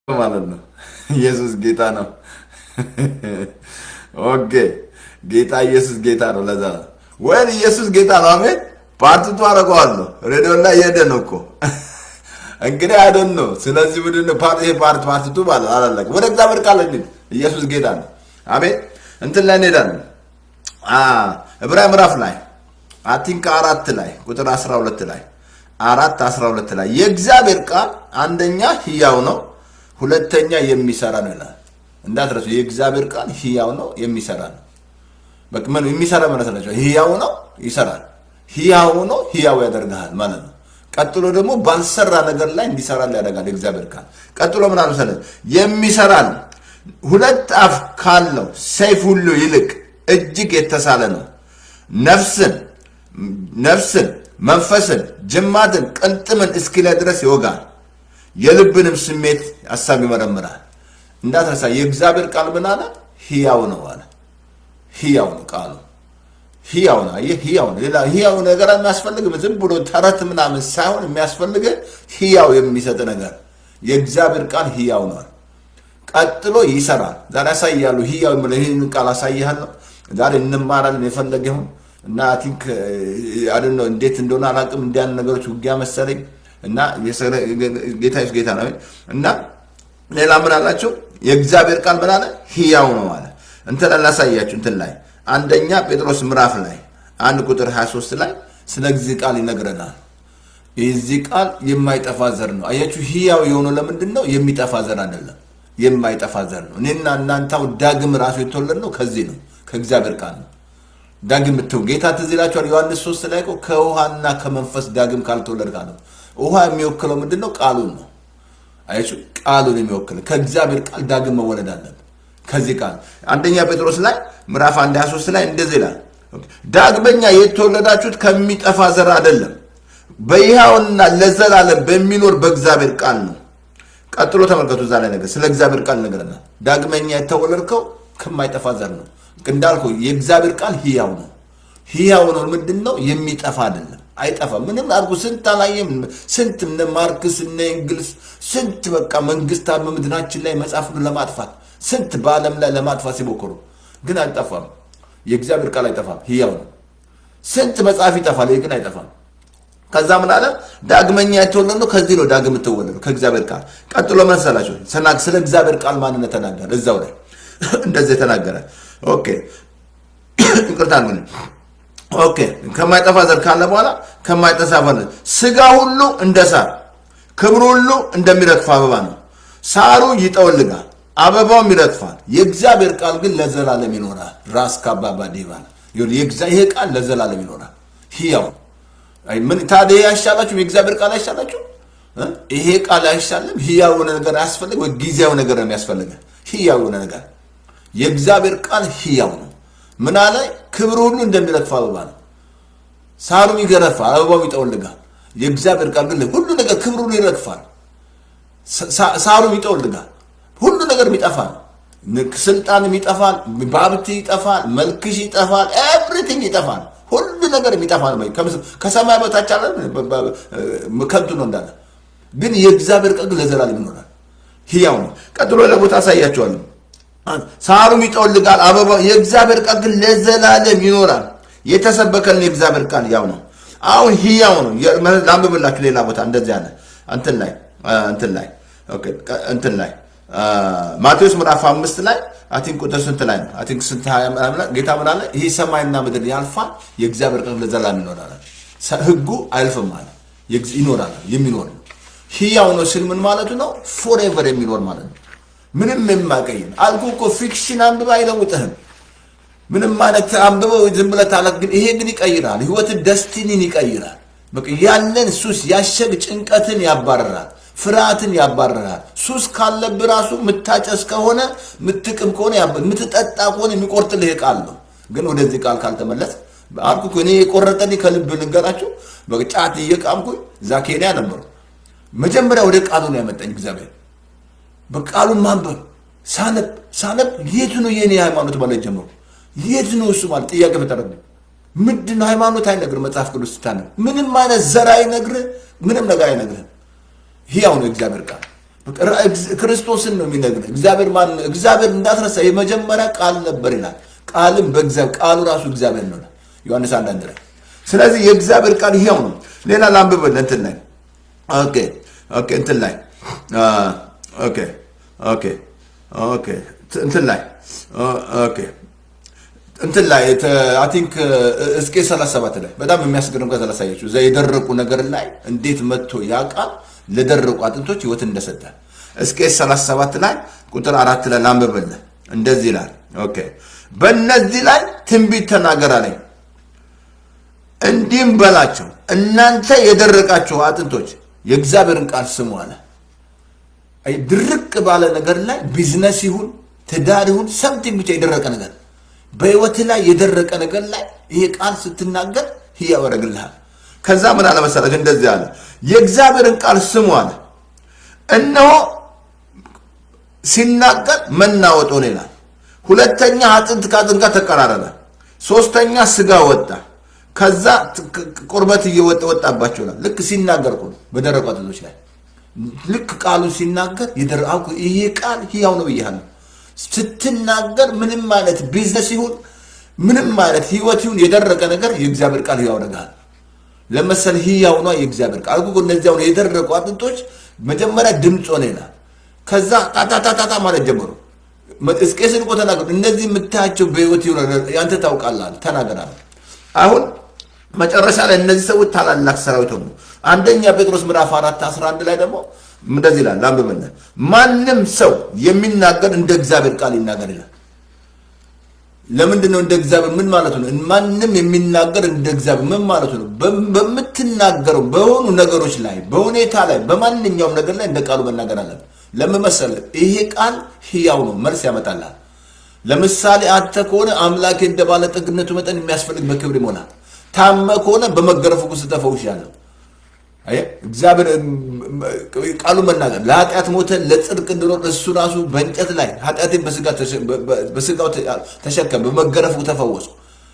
ማለት ነው። ኢየሱስ ጌታ ነው። ኦኬ ጌታ ኢየሱስ ጌታ ነው። ለዛ ነው ወይ ኢየሱስ ጌታ ነው። አሜን። ፓርትቱ አደርገዋለሁ። ሬዲዮ ላይ እየሄደ ነው እኮ እንግዲህ አይደን ነው። ስለዚህ ምንድን ነው ፓርት ይሄ ፓርት ፓርትቱ ማለት አላለቀ። ወደ እግዚአብሔር ቃል እንሂድ። ኢየሱስ ጌታ ነው። አሜን። እንትን ላይ እንሄዳለን። ዕብራይ ምዕራፍ ላይ አቲንክ አራት ላይ ቁጥር 12 ላይ አራት 12 ላይ የእግዚአብሔር ቃል አንደኛ ህያው ነው፣ ሁለተኛ የሚሰራ ነው ይላል። እንዳትረሱ የእግዚአብሔር ቃል ህያው ነው፣ የሚሰራ ነው። በቃ ምን የሚሰራ ማለት ነው? ህያው ነው፣ ይሰራል። ህያው ነው፣ ህያው ያደርግሃል ማለት ነው። ቀጥሎ ደግሞ ባልሰራ ነገር ላይ እንዲሰራ ያደርጋል የእግዚአብሔር ቃል። ቀጥሎ ምን አለ መሰለህ? የሚሰራ ነው፣ ሁለት አፍ ካለው ሰይፍ ሁሉ ይልቅ እጅግ የተሳለ ነው፣ ነፍስን ነፍስን መንፈስን ጅማትን ቅልጥምን እስኪለይ ድረስ ይወጋል፣ የልብንም ስሜት ሀሳብ ይመረምራል። እንዳትረሳ የእግዚአብሔር ቃል ምን አለ? ህያው ነው አለ። ህያው ነው ቃሉ ህያው ነው። አየህ ህያው ነው። ሌላ ህያው ነገር የሚያስፈልግም ዝም ብሎ ተረት ምናምን ሳይሆን የሚያስፈልግ ህያው የሚሰጥ ነገር የእግዚአብሔር ቃል ህያው ነው። ቀጥሎ ይሰራል። ዛሬ አሳያሉ ህያው የምለው ይህን ቃል አሳይሃለሁ። ዛሬ እንማራለን የፈለገ ይሁን እና ቲንክ አደን ነው እንዴት እንደሆነ አላውቅም። እንዲያን ነገሮች ውጊያ መሰለኝ እና ጌታ ኢየሱስ ጌታ ነው እና ሌላ ምን አላቸው? የእግዚአብሔር ቃል ምን አለ? ህያው ነው አለ። እንትን ላሳያችሁ እንትን ላይ አንደኛ ጴጥሮስ ምዕራፍ ላይ አንድ ቁጥር 23 ላይ ስለዚህ ቃል ይነግረናል። የዚህ ቃል የማይጠፋ ዘር ነው። አያችሁ፣ ህያው የሆነው ለምንድን ነው? የሚጠፋ ዘር አይደለም፣ የማይጠፋ ዘር ነው። እኔና እናንተው ዳግም ራሱ የተወለድ ነው ከዚህ ነው፣ ከእግዚአብሔር ቃል ነው። ዳግም ብትው ጌታ ትዝ ይላችኋል። ዮሐንስ ሶስት ላይ እኮ ከውሃና ከመንፈስ ዳግም ካልተወለድክ አለ። ውሃ የሚወክለው ምንድን ነው? ቃሉን ነው። አያችሁ፣ ቃሉን የሚወክለው ከእግዚአብሔር ቃል ዳግም መወለድ አለብን። ከዚህ ቃል አንደኛ ጴጥሮስ ላይ ምዕራፍ አንድ 23 ላይ እንደዚህ ይላል፣ ዳግመኛ የተወለዳችሁት ከሚጠፋ ዘር አይደለም፣ በሕያውና ለዘላለም በሚኖር በእግዚአብሔር ቃል ነው። ቀጥሎ ተመልከቱ፣ እዛ ላይ ነገር ስለ እግዚአብሔር ቃል ነገረናል። ዳግመኛ የተወለድከው ከማይጠፋ ዘር ነው። እንዳልኩ የእግዚአብሔር ቃል ህያው ነው። ህያው ነው ምንድን ነው? የሚጠፋ አይደለም፣ አይጠፋም። ምንም አድርጉ ስንት አላየም? ስንት እነ ማርክስ እነ እንግልስ ስንት በቃ መንግስታት በምድራችን ላይ መጽሐፍ ለማጥፋት ስንት በዓለም ላይ ለማጥፋት ሲሞክሩ ግን አይጠፋም። የእግዚአብሔር ቃል አይጠፋም፣ ህያው ነው። ስንት መጽሐፍ ይጠፋል፣ ይህ ግን አይጠፋም። ከዛ ምን አለ? ዳግመኛ የተወለድነው ከዚህ ነው። ዳግም የምትወለደው ከእግዚአብሔር ቃል። ቀጥሎ መሰላቸው ስለ እግዚአብሔር ቃል ማንነት ተናገረ። እዛው ላይ እንደዚህ የተናገረ ኦኬ፣ ይቅርታ ምን ኦኬ፣ ከማይጠፋ ዘር ካለ በኋላ ከማይጠፋ ዘር ስጋ ሁሉ እንደ ሳር፣ ክብሩ ሁሉ እንደሚረግፍ አበባ ነው። ሳሩ ይጠወልጋል አበባውም ይረግፋል። የእግዚአብሔር ቃል ግን ለዘላለም ይኖራል። ራስ ካባባ ዲባል ይሄ ቃል ለዘላለም ይኖራል። ህያው ምን ታዲያ ያሻላችሁ? የእግዚአብሔር ቃል አይሻላችሁ? ይሄ ቃል አይሻልም? ህያው የሆነ ነገር አያስፈልግ ወይ? ጊዜያዊ ነገር ነው የሚያስፈልገ? ህያው የሆነ ነገር የእግዚአብሔር ቃል ህያው ነው። ምን አለ? ክብር ሁሉ እንደሚረግፍ አበባ ነው። ሳሩም ይገረፋል፣ አበባውም ይጠወልጋል። የእግዚአብሔር ቃል ግን ሁሉ ነገር ክብር ሁሉ ይረግፋል፣ ሳሩም ይጠወልጋል። ሁሉ ነገር ይጠፋል። ስልጣንም ይጠፋል፣ ባብት ይጠፋል፣ መልክሽ ይጠፋል፣ ኤቭሪቲንግ ይጠፋል። ሁሉ ነገር ይጠፋል። ከሰማይ በታች አለ ከንቱ ነው እንዳለ። ግን የእግዚአብሔር ቃል ግን ለዘላለም ይኖራል፣ ህያው ነው። ቀጥሎ ለቦታ አሳያቸዋለሁ። ሳሩም ይጠወልጋል፣ አበባ የእግዚአብሔር ቃል ግን ለዘላለም ይኖራል። የተሰበከልን የእግዚአብሔር ቃል ያው ነው። አሁን ህያው ነው። ላንብብላችሁ ሌላ ቦታ እንደዚህ አለ እንትን ላይ እንትን ላይ እንትን ላይ ማቴዎስ ምዕራፍ አምስት ላይ አቲንክ ቁጥር ስንት ላይ ነው? አቲንክ ስንት ጌታ ምን አለ? ይህ ሰማይና ምድር ያልፋል፣ የእግዚአብሔር ቃል ለዘላለም ይኖራል። ህጉ አያልፍም አለ፣ ይኖራል፣ የሚኖር ነው። ህያው ነው ሲል ምን ማለቱ ነው? ፎሬቨር የሚኖር ማለት ነው። ምንም የማቀይም አልኩ እኮ ፊክሽን አንብበ አይለውጥህም። ምንም አይነት አንብበው ዝም ብለህ ታለት፣ ግን ይሄ ግን ይቀይራል። ህይወትን ደስቲኒን ይቀይራል። በቃ ያለን ሱስ ያሸግ ጭንቀትን ያባረራል። ፍርሃትን ያባረራል። ሱስ ካለብህ ራሱ ምታጨስ ከሆነ ምትቅም ከሆነ ምትጠጣ ከሆነ የሚቆርጥልህ ቃል ነው። ግን ወደዚህ ቃል ካልተመለስ አልኩ እኔ የቆረጠኝ ከልብ ልንገራችሁ። ጫት እየቃምኩኝ እዛ ኬንያ ነበሩ። መጀመሪያ ወደ ቃሉ ነው ያመጣኝ እግዚአብሔር። በቃሉን ማንበብ ሳነብ ሳነብ የት ነው የኔ ሃይማኖት ማለት ጀመሩ። የት ነው እሱ ማለት ጥያቄ ፈጠረብኝ። ምንድን ነው ሃይማኖት አይነግር መጽሐፍ ቅዱስ ስታነብ ምንም አይነት ዘር አይነግርህ፣ ምንም ነገር አይነግርህም። ህያው ነው እግዚአብሔር ቃል። ክርስቶስን ነው የሚነግር። እግዚአብሔር ማን ነው? እግዚአብሔር እንዳትረሳ የመጀመሪያ ቃል ነበር ይላል። ቃልም በእግዚአብሔር ቃሉ ራሱ እግዚአብሔር ነው ዮሐንስ አንዳንድ ላይ። ስለዚህ የእግዚአብሔር ቃል ይሄው ነው። ሌላ ላንብበል እንትን ላይ ኦኬ ኦኬ እንትን ላይ ኦኬ ኦኬ ኦኬ እንትን ላይ ኦኬ እንትን ላይ አይ ቲንክ እስቄ 37 ላይ በጣም የሚያስገርም ቃል ላሳያችሁ። እዛ የደረቁ ነገር ላይ እንዴት መጥቶ ያ ቃል ለደረቁ አጥንቶች ህይወት እንደሰጠ እስቄ 37 ላይ ቁጥር አራት ላይ ላንብብልህ። እንደዚህ ይላል። ኦኬ በእነዚህ ላይ ትንቢት ተናገር አለኝ። እንዲህም በላቸው እናንተ የደረቃችሁ አጥንቶች የእግዚአብሔርን ቃል ስሙ አለ። አይ ድርቅ ባለ ነገር ላይ ቢዝነስ ይሁን ትዳር ይሁን ሰምቲንግ ብቻ የደረቀ ነገር በህይወት ላይ የደረቀ ነገር ላይ ይሄ ቃል ስትናገር ህያው ያደርግልሃል። ከዛ ምን አለ መሰለህ እንደዚህ አለ፣ የእግዚአብሔርን ቃል ስሙ አለ። እነሆ ሲናገር መናወጥ ሆነ ይላል። ሁለተኛ አጥንት ከአጥንት ጋር ተቀራረበ። ሶስተኛ ስጋ ወጣ። ከዛ ቁርበት እየወጣ ወጣባቸው ይላል። ልክ ሲናገር እኮ ነው በደረቁ አጥንቶች ላይ ልክ ቃሉ ሲናገር ይሄ ቃል ህያው ነው ብያለሁ። ስትናገር ምንም አይነት ቢዝነስ ይሁን ምንም አይነት ህይወት ይሁን የደረቀ ነገር የእግዚአብሔር ቃል ህያው ያደርጋል። ለመሰል ህያው ነው የእግዚአብሔር ቃል እኮ እነዚያ የደረቁ አጥንቶች መጀመሪያ ድምፅ ሆነ ይላል። ከዛ ጣጣጣጣ ማለት ጀምሮ እስቄስን እኮ ተናገሩ። እነዚህ የምታያቸው በህይወት ይሁን ያንተ ታውቃለህ ተናገራለህ። አሁን መጨረሻ ላይ እነዚህ ሰዎች ታላላቅ ሰራዊት ሆኑ። አንደኛ ጴጥሮስ ምዕራፍ አራት አስራ አንድ ላይ ደግሞ እንደዚህ ይላል ላንብብልህ። ማንም ሰው የሚናገር እንደ እግዚአብሔር ቃል ይናገር ይላል። ለምንድን ነው እንደ እግዚአብሔር ምን ማለት ነው? ማንም የሚናገር እንደ እግዚአብሔር ምን ማለት ነው? በምትናገረው በሆኑ ነገሮች ላይ በሁኔታ ላይ በማንኛውም ነገር ላይ እንደ ቃሉ መናገር አለብን። ለምን መሰለህ? ይሄ ቃል ህያው ነው፣ መልስ ያመጣልሃል። ለምሳሌ አንተ ከሆነ አምላኬ እንደ ባለጠግነቱ መጠን የሚያስፈልግ በክብር ይሞላል። ታመ ከሆነ በመገረፉ ውስጥ ተፈውሻለሁ። እግዚአብሔር ቃሉ መናገር ለኃጢአት ሞተ ለጽድቅ እንድኖር እሱ ራሱ በእንጨት ላይ ኃጢአቴን በስጋው ተሸከም በመገረፉ ተፈወሱ።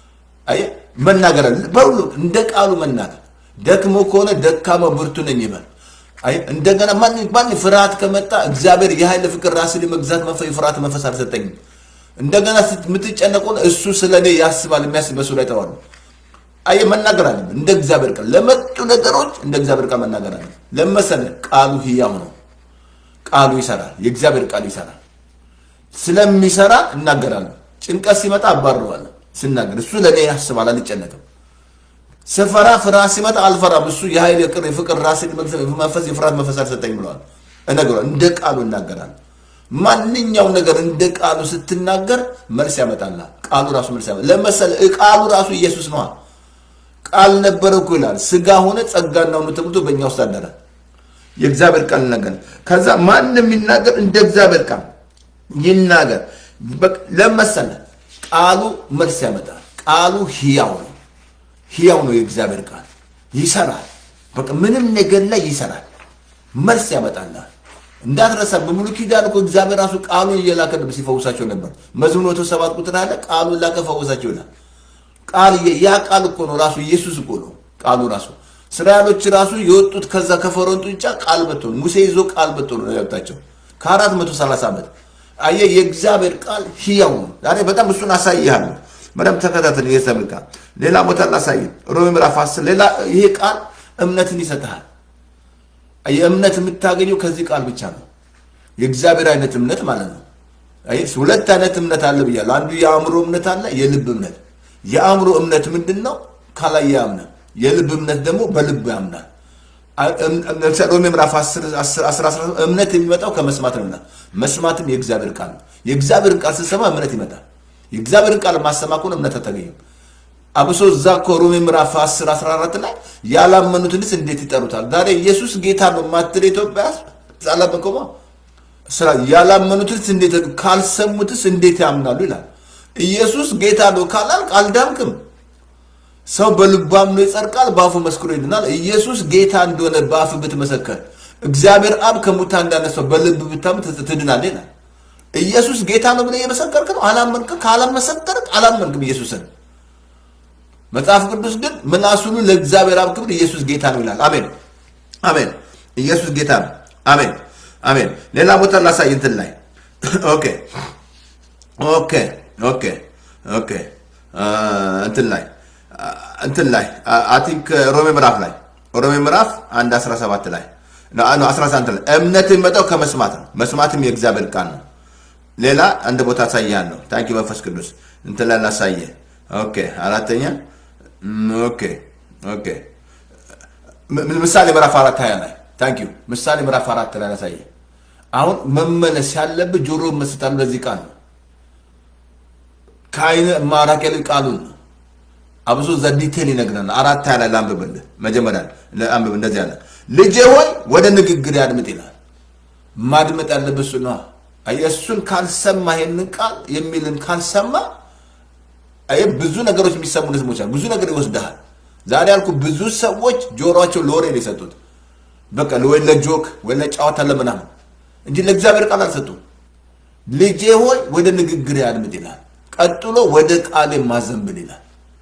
መናገር በሁሉ እንደ ቃሉ መናገር። ደክሞ ከሆነ ደካማ ብርቱ ነኝ ይበል። እንደገና ማን ፍርሃት ከመጣ እግዚአብሔር የኃይል ፍቅር ራስን የመግዛት የፍርሃት መንፈስ አልሰጠኝም። እንደገና የምትጨነቅ ሆነ እሱ ስለ እኔ ያስባል የሚያስብ በሱ ላይ ተዋሉ አየ መናገር አለብን። እንደ እግዚአብሔር ቃል ለመጡ ነገሮች እንደ እግዚአብሔር ቃል መናገር አለብን። ለመሰለ ቃሉ ህያው ነው። ቃሉ ይሰራል። የእግዚአብሔር ቃል ይሰራል። ስለሚሰራ እናገራለን። ጭንቀት ሲመጣ አባርረዋለሁ ስናገር። እሱ ለእኔ ያስባል፣ አልጨነቅም። ስፈራ ፍርሃት ሲመጣ አልፈራም። እሱ የኃይል የቅር የፍቅር ራስን መንፈስ የፍርሃት መንፈስ አልሰጠኝ ብለዋል። እነግረዋለሁ። እንደ ቃሉ እናገራለን። ማንኛውም ነገር እንደ ቃሉ ስትናገር መልስ ያመጣልሃል። ቃሉ ራሱ መልስ ያመጣል። ለመሰለ ቃሉ ራሱ ኢየሱስ ነዋ። ቃል ነበረ እኮ ይላል። ስጋ ሆነ ጸጋና እውነት ተሞልቶ በእኛ ውስጥ አደረ። የእግዚአብሔር ቃል ነገር ከዛ ማንም የሚናገር እንደ እግዚአብሔር ቃል ይናገር። ለመሰለ ቃሉ መልስ ያመጣል። ቃሉ ህያው ነው። ህያው ነው። የእግዚአብሔር ቃል ይሰራል። በቃ ምንም ነገር ላይ ይሰራል። መልስ ያመጣልሃል። እንዳትረሳ በሙሉ ኪዳን እኮ እግዚአብሔር ራሱ ቃሉን እየላከ ሲፈውሳቸው ነበር። መዝሙር መቶ ሰባት ቁጥር አለ ቃሉን ላከ ፈወሳቸው ይላል። ቃል ያ ቃል እኮ ነው ራሱ ኢየሱስ እኮ ነው ቃሉ ራሱ እስራኤሎች ራሱ የወጡት ከዛ ከፈርዖን ጡንቻ ቃል መጥቶ ነው ሙሴ ይዞ ቃል መጥቶ ነው ያወጣቸው ከአራት መቶ ሰላሳ ዓመት አየህ የእግዚአብሔር ቃል ህያው ነው ዛሬ በጣም እሱን አሳይሃለሁ በደምብ ተከታተል የእግዚአብሔር ቃል ሌላ ቦታ ላሳይ ሮሜ ምዕራፍ አስር ሌላ ይሄ ቃል እምነትን ይሰጥሃል የእምነት የምታገኘው ከዚህ ቃል ብቻ ነው የእግዚአብሔር አይነት እምነት ማለት ነው ሁለት አይነት እምነት አለ ብያለሁ አንዱ የአእምሮ እምነት አለ የልብ እምነት የአእምሮ እምነት ምንድን ነው? ካላይ ያምናል። የልብ እምነት ደግሞ በልብ ያምናል። ሮሜ ምዕራፍ 10 እምነት የሚመጣው ከመስማት ነው። መስማትም የእግዚአብሔር ቃል ነው። የእግዚአብሔርን ቃል ስትሰማ እምነት ይመጣል። የእግዚአብሔርን ቃል ማሰማ ከሆነ እምነት አታገኝም። አብሶ እዛ እኮ ሮሜ ምዕራፍ 10 14 ላይ ያላመኑትንስ እንዴት ይጠሩታል? ዛሬ ኢየሱስ ጌታ ነው ማትል ኢትዮጵያ አላመንከማ ስራ ያላመኑትንስ እንዴት ካልሰሙትስ እንዴት ያምናሉ ይላል። ኢየሱስ ጌታ ነው ካላልክ አልዳንክም። ሰው በልቡ አምኖ ይጸድቃል፣ በአፉ መስክሮ ይድናል። ኢየሱስ ጌታ እንደሆነ በአፍ ብትመሰከር እግዚአብሔር አብ ከሙታን እንዳነሳው በልብ ብታምን ትድናለህ ይላል። ኢየሱስ ጌታ ነው ብለህ እየመሰከርክ ነው። አላመንክም። ካላመሰከርክ አላመንክም ኢየሱስን። መጽሐፍ ቅዱስ ግን ምላስ ሁሉ ለእግዚአብሔር አብ ክብር ኢየሱስ ጌታ ነው ይላል። አሜን አሜን። ኢየሱስ ጌታ ነው። አሜን። አሜን። ሌላ ቦታ ላሳይ እንትን ላይ ኦኬ ኦኬ ኦኬ ኦኬ እንትን ላይ እንትን ላይ አይ ቲንክ ሮሜ ምዕራፍ ላይ ሮሜ ምዕራፍ አንድ 17 ላይ ነው 11 ላይ እምነት የሚመጣው ከመስማት ነው፣ መስማትም የእግዚአብሔር ቃል ነው። ሌላ አንድ ቦታ አሳያለሁ። ታንኪ መንፈስ ቅዱስ እንትን ላይ ላሳየ። ኦኬ አራተኛ ኦኬ ኦኬ ምሳሌ ምዕራፍ አራት ሀያ ላይ ታንኪ ምሳሌ ምዕራፍ አራት ላይ ላሳየ። አሁን መመለስ ያለብህ ጆሮ መስጣል ለዚህ ቃል ነው። ከአይነ ማራቅ ይልቅ ቃሉን ነው። አብሶ ዘዲቴል ይነግረናል። አራት ሀያ ላይ ላንብብልህ። መጀመሪያ አንብብ። እንደዚህ ያለ ልጄ ሆይ ወደ ንግግር ያድምጥ ይላል። ማድመጥ ያለብህ እሱ ነዋ። እሱን ካልሰማ ይሄንን ቃል የሚልን ካልሰማ ብዙ ነገሮች የሚሰሙ ህዝቦች አሉ። ብዙ ነገር ይወስድሃል። ዛሬ ያልኩ ብዙ ሰዎች ጆሮቸው ለወሬ ነው የሰጡት። በቃ ወይ ለጆክ ወይ ለጨዋታ ለምናምን እንጂ ለእግዚአብሔር ቃል አልሰጡም። ልጄ ሆይ ወደ ንግግር ያድምጥ ይላል። ቀጥሎ ወደ ቃል ማዘንብል ይላል።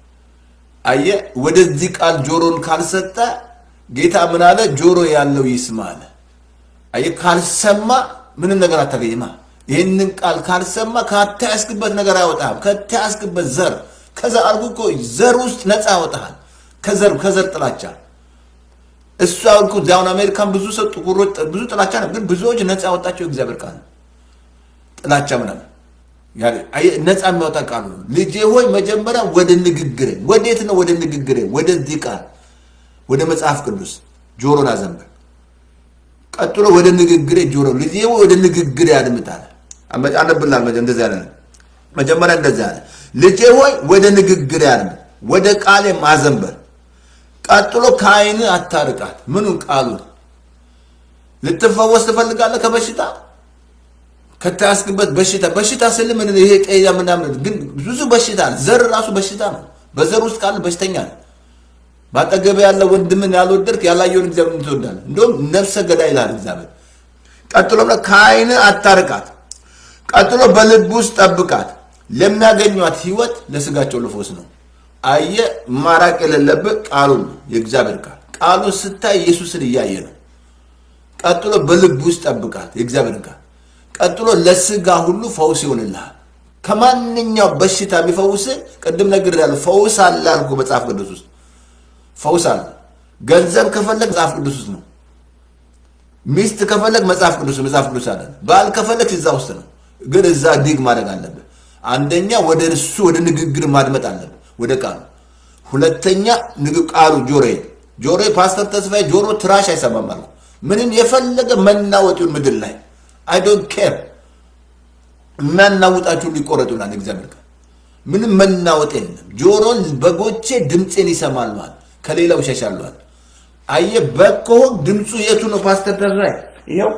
አየ ወደዚህ ቃል ጆሮን ካልሰጠ ጌታ ምን አለ? ጆሮ ያለው ይስማ አለ። አየ ካልሰማ ምንም ነገር አታገኝማ። ይህንን ቃል ካልሰማ ካታያስክበት ነገር አይወጣም። ከታያስክበት ዘር ከዛ አልኩ እኮ ዘር ውስጥ ነፃ ያወጣሃል። ከዘር ከዘር ጥላቻ እሱ አልኩ ዳውን አሜሪካን ብዙ ሰው ጥቁሮች ብዙ ጥላቻ ነው፣ ግን ብዙዎች ነፃ ያወጣቸው እግዚአብሔር ቃል ጥላቻ ምናምን ነፃ የሚያወጣ ቃሉ ነው። ልጄ ሆይ መጀመሪያ ወደ ንግግሬ፣ ወዴት ነው? ወደ ንግግሬ፣ ወደዚህ ቃል ወደ መጽሐፍ ቅዱስ ጆሮን አዘንብል። ቀጥሎ ወደ ንግግሬ ጆሮ ልጄ ሆይ ወደ ንግግሬ አድምጣል። አነብላል እንደዚህ ያለ መጀመሪያ እንደዚህ ያለ ልጄ ሆይ ወደ ንግግሬ አድምጥ፣ ወደ ቃሌ ማዘንበር። ቀጥሎ ከአይን አታርቃት። ምኑን? ቃሉን። ልትፈወስ ትፈልጋለህ ከበሽታ ከተያዝክበት በሽታ በሽታ ስል ምን ይሄ ጤያ ምናምን ግን ብዙ በሽታ አለ። ዘር ራሱ በሽታ ነው። በዘር ውስጥ ካለ በሽተኛ ነው። በአጠገብ ያለ ወንድምን ያልወደድክ ያላየውን እግዚአብሔር ትወዳለህ። እንደውም ነፍሰ ገዳይ ይላል እግዚአብሔር። ቀጥሎ ከአይን አታርቃት። ቀጥሎ በልብ ውስጥ ጠብቃት። ለሚያገኟት ህይወት ለስጋቸው ልፎስ ነው። አየ ማራቅ የሌለብህ ቃሉን ነው የእግዚአብሔር ቃል። ቃሉን ስታይ ኢየሱስን እያየ ነው። ቀጥሎ በልብ ውስጥ ጠብቃት የእግዚአብሔር ቃል ቀጥሎ ለስጋ ሁሉ ፈውስ ይሆንልሃል። ከማንኛው በሽታ የሚፈውስ ቅድም ነገር ያለ ፈውስ አለ አልኩ። መጽሐፍ ቅዱስ ውስጥ ፈውስ አለ። ገንዘብ ከፈለግ መጽሐፍ ቅዱስ ውስጥ ነው። ሚስት ከፈለግ መጽሐፍ ቅዱስ መጽሐፍ ቅዱስ አለ። ባል ከፈለግ እዛ ውስጥ ነው። ግን እዛ ዲግ ማድረግ አለብህ። አንደኛ ወደ እሱ ወደ ንግግር ማድመጥ አለብህ፣ ወደ ቃሉ። ሁለተኛ ቃሉ ጆሮዬ ጆሮዬ ፓስተር ተስፋዬ ጆሮ ትራሽ አይሰማም አልኩ። ምንም የፈለገ መናወጡን ምድር ላይ አይ ዶንት ኬር የሚያናውጣችሁ ሊቆረጡናል። እግዚአብሔር ቃል ምንም መናወጥ የለም። ጆሮን በጎቼ ድምፄን ይሰማል ማለት ከሌላው ይሸሻሏል። አየ በከሆን ድምፁ የቱ ነው? ፓስተር ተስፋዬ ይኸው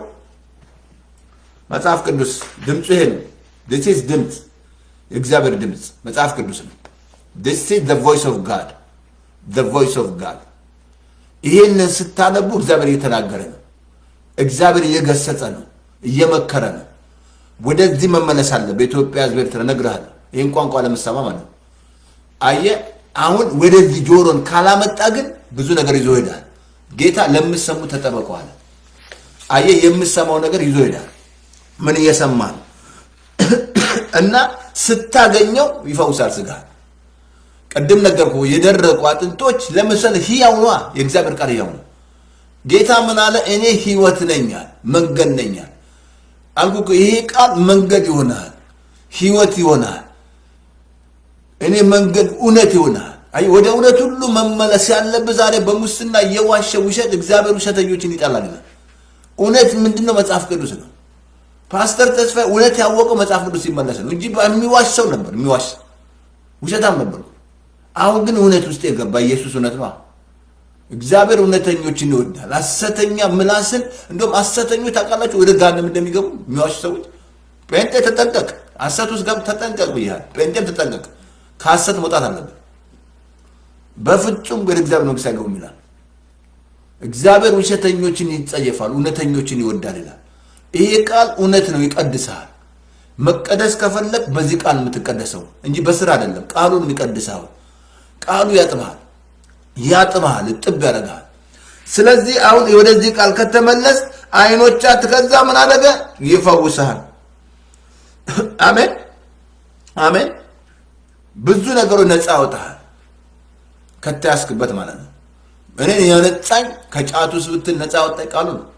መጽሐፍ ቅዱስ ድምፁ ይሄ ነው። ዲስ ኢዝ ድምፅ የእግዚአብሔር ድምፅ መጽሐፍ ቅዱስ ነው። ዲስ ኢዝ ዘ ቮይስ ኦፍ ጋድ ዘ ቮይስ ኦፍ ጋድ። ይሄንን ስታነቡ እግዚአብሔር እየተናገረ ነው። እግዚአብሔር እየገሰጸ ነው እየመከረ ነው። ወደዚህ መመለስ አለ። በኢትዮጵያ ሕዝብ ኤርትራ እነግርሃለሁ። ይህን ቋንቋ ለምሰማ ማለት ነው። አየ አሁን ወደዚህ ጆሮን ካላመጣ ግን ብዙ ነገር ይዞ ይሄዳል። ጌታ ለምሰሙ ተጠበቀዋል። አየ የምሰማው ነገር ይዞ ይሄዳል። ምን እየሰማ ነው? እና ስታገኘው ይፈውሳል ስጋ። ቅድም ነገርኩ። የደረቁ አጥንቶች ለምሳሌ ህያው ነዋ። የእግዚአብሔር ቃል ህያው ነው። ጌታ ምን አለ? እኔ ህይወት ነኛል መንገድ ነኛል አልኩ። ይሄ ቃል መንገድ ይሆናል፣ ህይወት ይሆናል። እኔ መንገድ እውነት ይሆናል። አይ ወደ እውነት ሁሉ መመለስ ያለብህ ዛሬ በሙስና የዋሸ ውሸት እግዚአብሔር ውሸተኞችን ይጠላል ይላል። እውነት ምንድነው? መጽሐፍ ቅዱስ ነው። ፓስተር ተስፋ እውነት ያወቀው መጽሐፍ ቅዱስ ሲመለስ ነው እንጂ የሚዋሽ ሰው ነበር። የሚዋሽ ውሸታም ነበር። አሁን ግን እውነት ውስጥ የገባ ኢየሱስ እውነት ነው። እግዚአብሔር እውነተኞችን ይወዳል። ሐሰተኛ ምላስን እንደውም ሐሰተኞች ታውቃላችሁ ወደ ገሃነም እንደሚገቡ የሚዋሹ ሰዎች። ጴንጤ ተጠንቀቅ፣ ሐሰት ውስጥ ገብ ተጠንቀቅ ብያለሁ። ጴንጤም ተጠንቀቅ፣ ከሐሰት መውጣት አለብን። በፍጹም ወደ እግዚአብሔር መንግስት አይገቡም ይላል። እግዚአብሔር ውሸተኞችን ይጸየፋል፣ እውነተኞችን ይወዳል ይላል። ይሄ ቃል እውነት ነው፣ ይቀድስሃል። መቀደስ ከፈለግ በዚህ ቃል የምትቀደሰው እንጂ በስራ አይደለም። ቃሉን የሚቀድስሃል። ቃሉ ያጥብሃል ያጥብሃል፣ እጥብ ያደርግሃል። ስለዚህ አሁን ወደዚህ ቃል ከተመለስ አይኖቻት ከዛ ምን አደረገ? ይፈውስሃል። አሜን አሜን። ብዙ ነገሮች ነፃ ያወጣሃል ከተያዝክበት ማለት ነው። እኔ የነጻኝ ከጫቱ ስብትል ነፃ ያወጣኝ ቃሉ ነው።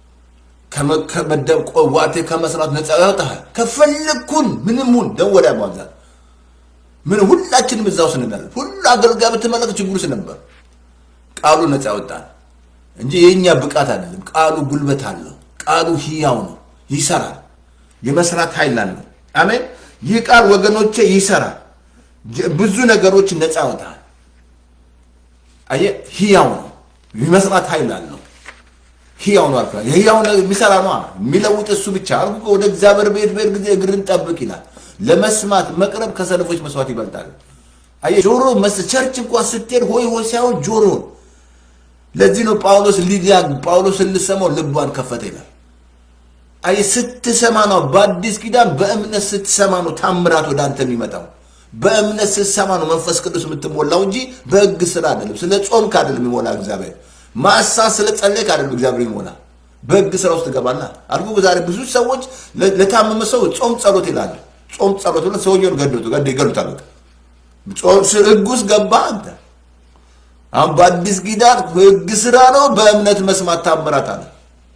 ከመደብ ዋቴ ከመስራት ነፃ ያወጣሃል። ከፈለግኩን ምንም ሁን ደወዳ ማብዛት ምን ሁላችንም እዛ ውስጥ እንላለን። ሁሉ አገልጋይ ብትመለክ ችግሩ ውስጥ ነበር። ቃሉ ነፃ ያወጣል እንጂ የእኛ ብቃት አይደለም። ቃሉ ጉልበት አለው። ቃሉ ህያው ነው፣ ይሰራል። የመስራት ኃይል አለው። አሜን። ይህ ቃል ወገኖቼ ይሰራል። ብዙ ነገሮች ነፃ ያወጣል። አየህ፣ ህያው ነው፣ የመስራት ኃይል አለው። ህያው ነው አልኩ። ህያው ነው የሚሰራ ነው የሚለውጥ እሱ ብቻ አልኩ። ወደ እግዚአብሔር ቤት ቤት ጊዜ እግርን ጠብቅ ይላል። ለመስማት መቅረብ ከሰነፎች መስዋዕት ይበልጣል። አየህ ጆሮ መስ ቸርች እንኳን ስትሄድ ሆይ ሆይ ሳይሆን ጆሮ ለዚህ ነው ጳውሎስ ሊዲያ ጳውሎስን ልሰማው ልቧን ከፈተ ይላል። አየህ ስትሰማ ነው በአዲስ ኪዳን በእምነት ስትሰማ ነው ታምራት ወደ አንተ የሚመጣው። በእምነት ስትሰማ ነው መንፈስ ቅዱስ የምትሞላው እንጂ በህግ ስራ አይደለም። ስለ ጾምክ አይደለም ይሞላ እግዚአብሔር ማሳ ስለ ጸለይክ አይደለም እግዚአብሔር ይሞላ። በህግ ስራ ውስጥ ትገባና አልኩ። ዛሬ ብዙ ሰዎች ለታመመ ሰው ጾም ጸሎት ይላሉ። ጾም ጸሎት ብሎ ሰውየውን ገደሉት ገደ ይገሉታል። ህግ ውስጥ ገባ አንተ። አሁን በአዲስ ኪዳን ህግ ስራ ነው፣ በእምነት መስማት ታምራት አለ።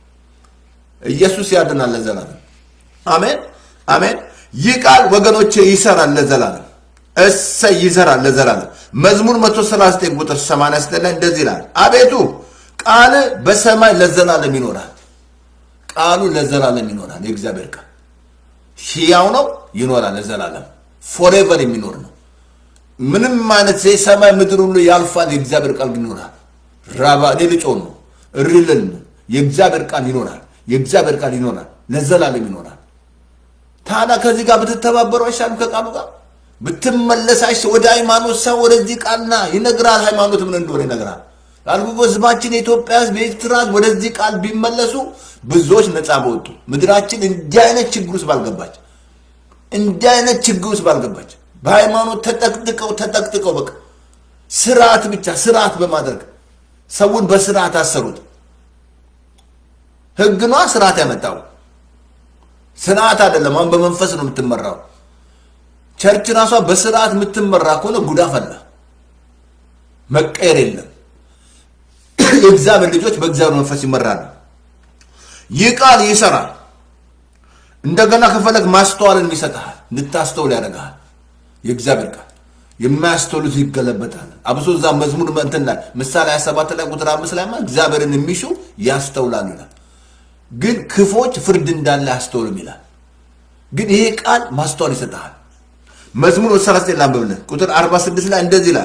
ኢየሱስ ያድናል ለዘላለም። አሜን አሜን። ይህ ቃል ወገኖቼ ይሰራል ለዘላለም። እሰይ ይሰራል ለዘላለም። መዝሙር 139 ቁጥር 89 ላይ እንደዚህ ይላል፣ አቤቱ ቃል በሰማይ ለዘላለም ይኖራል። ቃሉ ለዘላለም ይኖራል። የእግዚአብሔር ቃል ሕያው ነው፣ ይኖራል ለዘላለም ፎሬቨር የሚኖር ነው። ምንም አይነት የሰማይ ምድር ሁሉ ያልፋል፣ የእግዚአብሔር ቃል ግን ይኖራል። ራባ እኔ ልጮህ ነው እሪልን ነው። የእግዚአብሔር ቃል ይኖራል። የእግዚአብሔር ቃል ይኖራል፣ ለዘላለም ይኖራል። ታዲያ ከዚህ ጋር ብትተባበሩ አይሻልም? ከቃሉ ጋር ብትመለስ አይሻ ወደ ሃይማኖት ሰው ወደዚህ ቃልና ይነግራል። ሃይማኖት ምን እንደሆነ ይነግራል። አልኩ ህዝባችን የኢትዮጵያ ህዝብ የኤርትራ ህዝብ ወደዚህ ቃል ቢመለሱ ብዙዎች ነፃ በወጡ ምድራችን እንዲህ አይነት ችግር ውስጥ ባልገባች እንዲህ አይነት ችግር ውስጥ ባልገባች በሃይማኖት ተጠቅጥቀው ተጠቅጥቀው በቃ ስርዓት ብቻ ስርዓት በማድረግ ሰውን በስርዓት አሰሩት። ህግ ነዋ ስርዓት ያመጣው ስርዓት አይደለም። አሁን በመንፈስ ነው የምትመራው። ቸርች ራሷ በስርዓት የምትመራ ከሆነ ጉዳ ፈላ። መቀየር የለም። የእግዚአብሔር ልጆች በእግዚአብሔር መንፈስ ይመራሉ። ይህ ቃል ይሰራል። እንደገና ከፈለግ ማስተዋልን ይሰጥሃል፣ እንድታስተውል ያደርግሃል። የእግዚአብሔር ቃል የማያስተውሉት ይገለበጣል። አብሶ እዛ መዝሙር እንትን ላይ ምሳሌ 27 ላይ ቁጥር አምስት ላይ እግዚአብሔርን የሚሹ ያስተውላሉ ይላል። ግን ክፎች ፍርድ እንዳለ አያስተውልም ይላል። ግን ይሄ ቃል ማስተዋል ይሰጥሃል። መዝሙር 39 ላንብብልን ቁጥር 46 ላይ እንደዚህ ይላል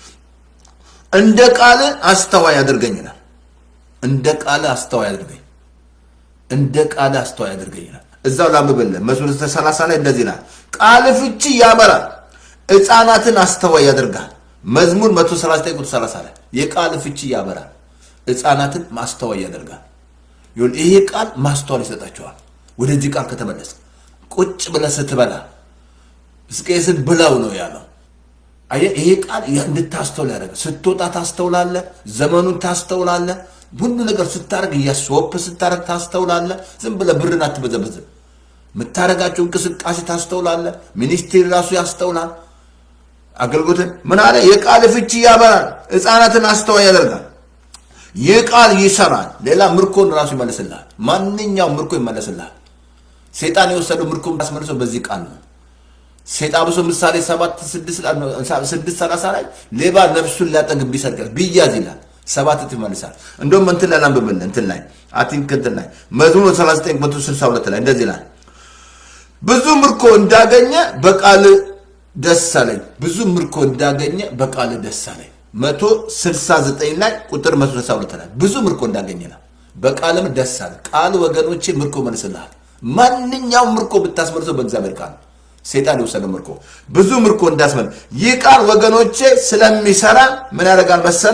እንደ ቃል አስተዋይ ያደርገኝ ይላል። እንደ ቃል አስተዋይ ያደርገኝ እንደ ቃል አስተዋይ ያደርገኝ ይላል። እዛው ላንብብልን መዝሙር 30 ላይ እንደዚህ ይላል ቃል ፍቺ ያበራል፣ ሕፃናትን አስተዋይ ያደርጋል። መዝሙር 139 ቁጥር 30 ላይ የቃል ፍቺ ያበራል፣ ሕፃናትን ማስተዋይ ያደርጋል። ይሄ ቃል ማስተዋል ይሰጣቸዋል። ወደዚህ ቃል ከተመለስ ቁጭ ብለህ ስትበላ ሕዝቅኤልን ብላው ነው ያለው። አየህ ይሄ ቃል እንድታስተውል ያደረገ ስትወጣ ታስተውላለህ፣ ዘመኑን ታስተውላለህ። ሁሉ ነገር ስታደርግ እያስወፕ ስታደርግ ታስተውላለህ። ዝም ብለህ ብርን አትበዘበዝም። የምታደርጋቸው እንቅስቃሴ ታስተውላለህ። ሚኒስቴር ራሱ ያስተውላል። አገልግሎትን ምን አለ? የቃል ፍቺ ያበራል፣ ሕፃናትን አስተዋይ ያደርጋል። ይህ ቃል ይሰራል። ሌላ ምርኮን ራሱ ይመልስልሃል። ማንኛውም ምርኮ ይመለስልሃል። ሴጣን የወሰደው ምርኮ ያስመልሰው በዚህ ቃል ነው። ሴጣን ብሶ ምሳሌ ሰባት ስድስት ሰላሳ ላይ ሌባ ነፍሱን ሊያጠግብ ቢሰርቅ ቢያዝ ይላል ሰባት እጥፍ ይመልሳል። እንደውም እንትን ላይ ላንብብልህ እንትን ላይ አቲንክ እንትን ላይ መዝሙር 39 መቶ 62 ላይ እንደዚህ ይላል ብዙ ምርኮ እንዳገኘ በቃል ደስ አለኝ። ብዙ ምርኮ እንዳገኘ በቃል ደስ አለኝ። መቶ 69 ላይ ቁጥር 162 ላይ ብዙ ምርኮ እንዳገኘ ነው በቃልም ደስ አለ። ቃል ወገኖቼ ምርኮ መልስልሃል። ማንኛውም ምርኮ ብታስመልሰው በእግዚአብሔር ቃል ሴጣን የወሰደ ምርኮ ብዙ ምርኮ እንዳስመል ይህ ቃል ወገኖቼ ስለሚሰራ ምን ያደርጋል መሰለ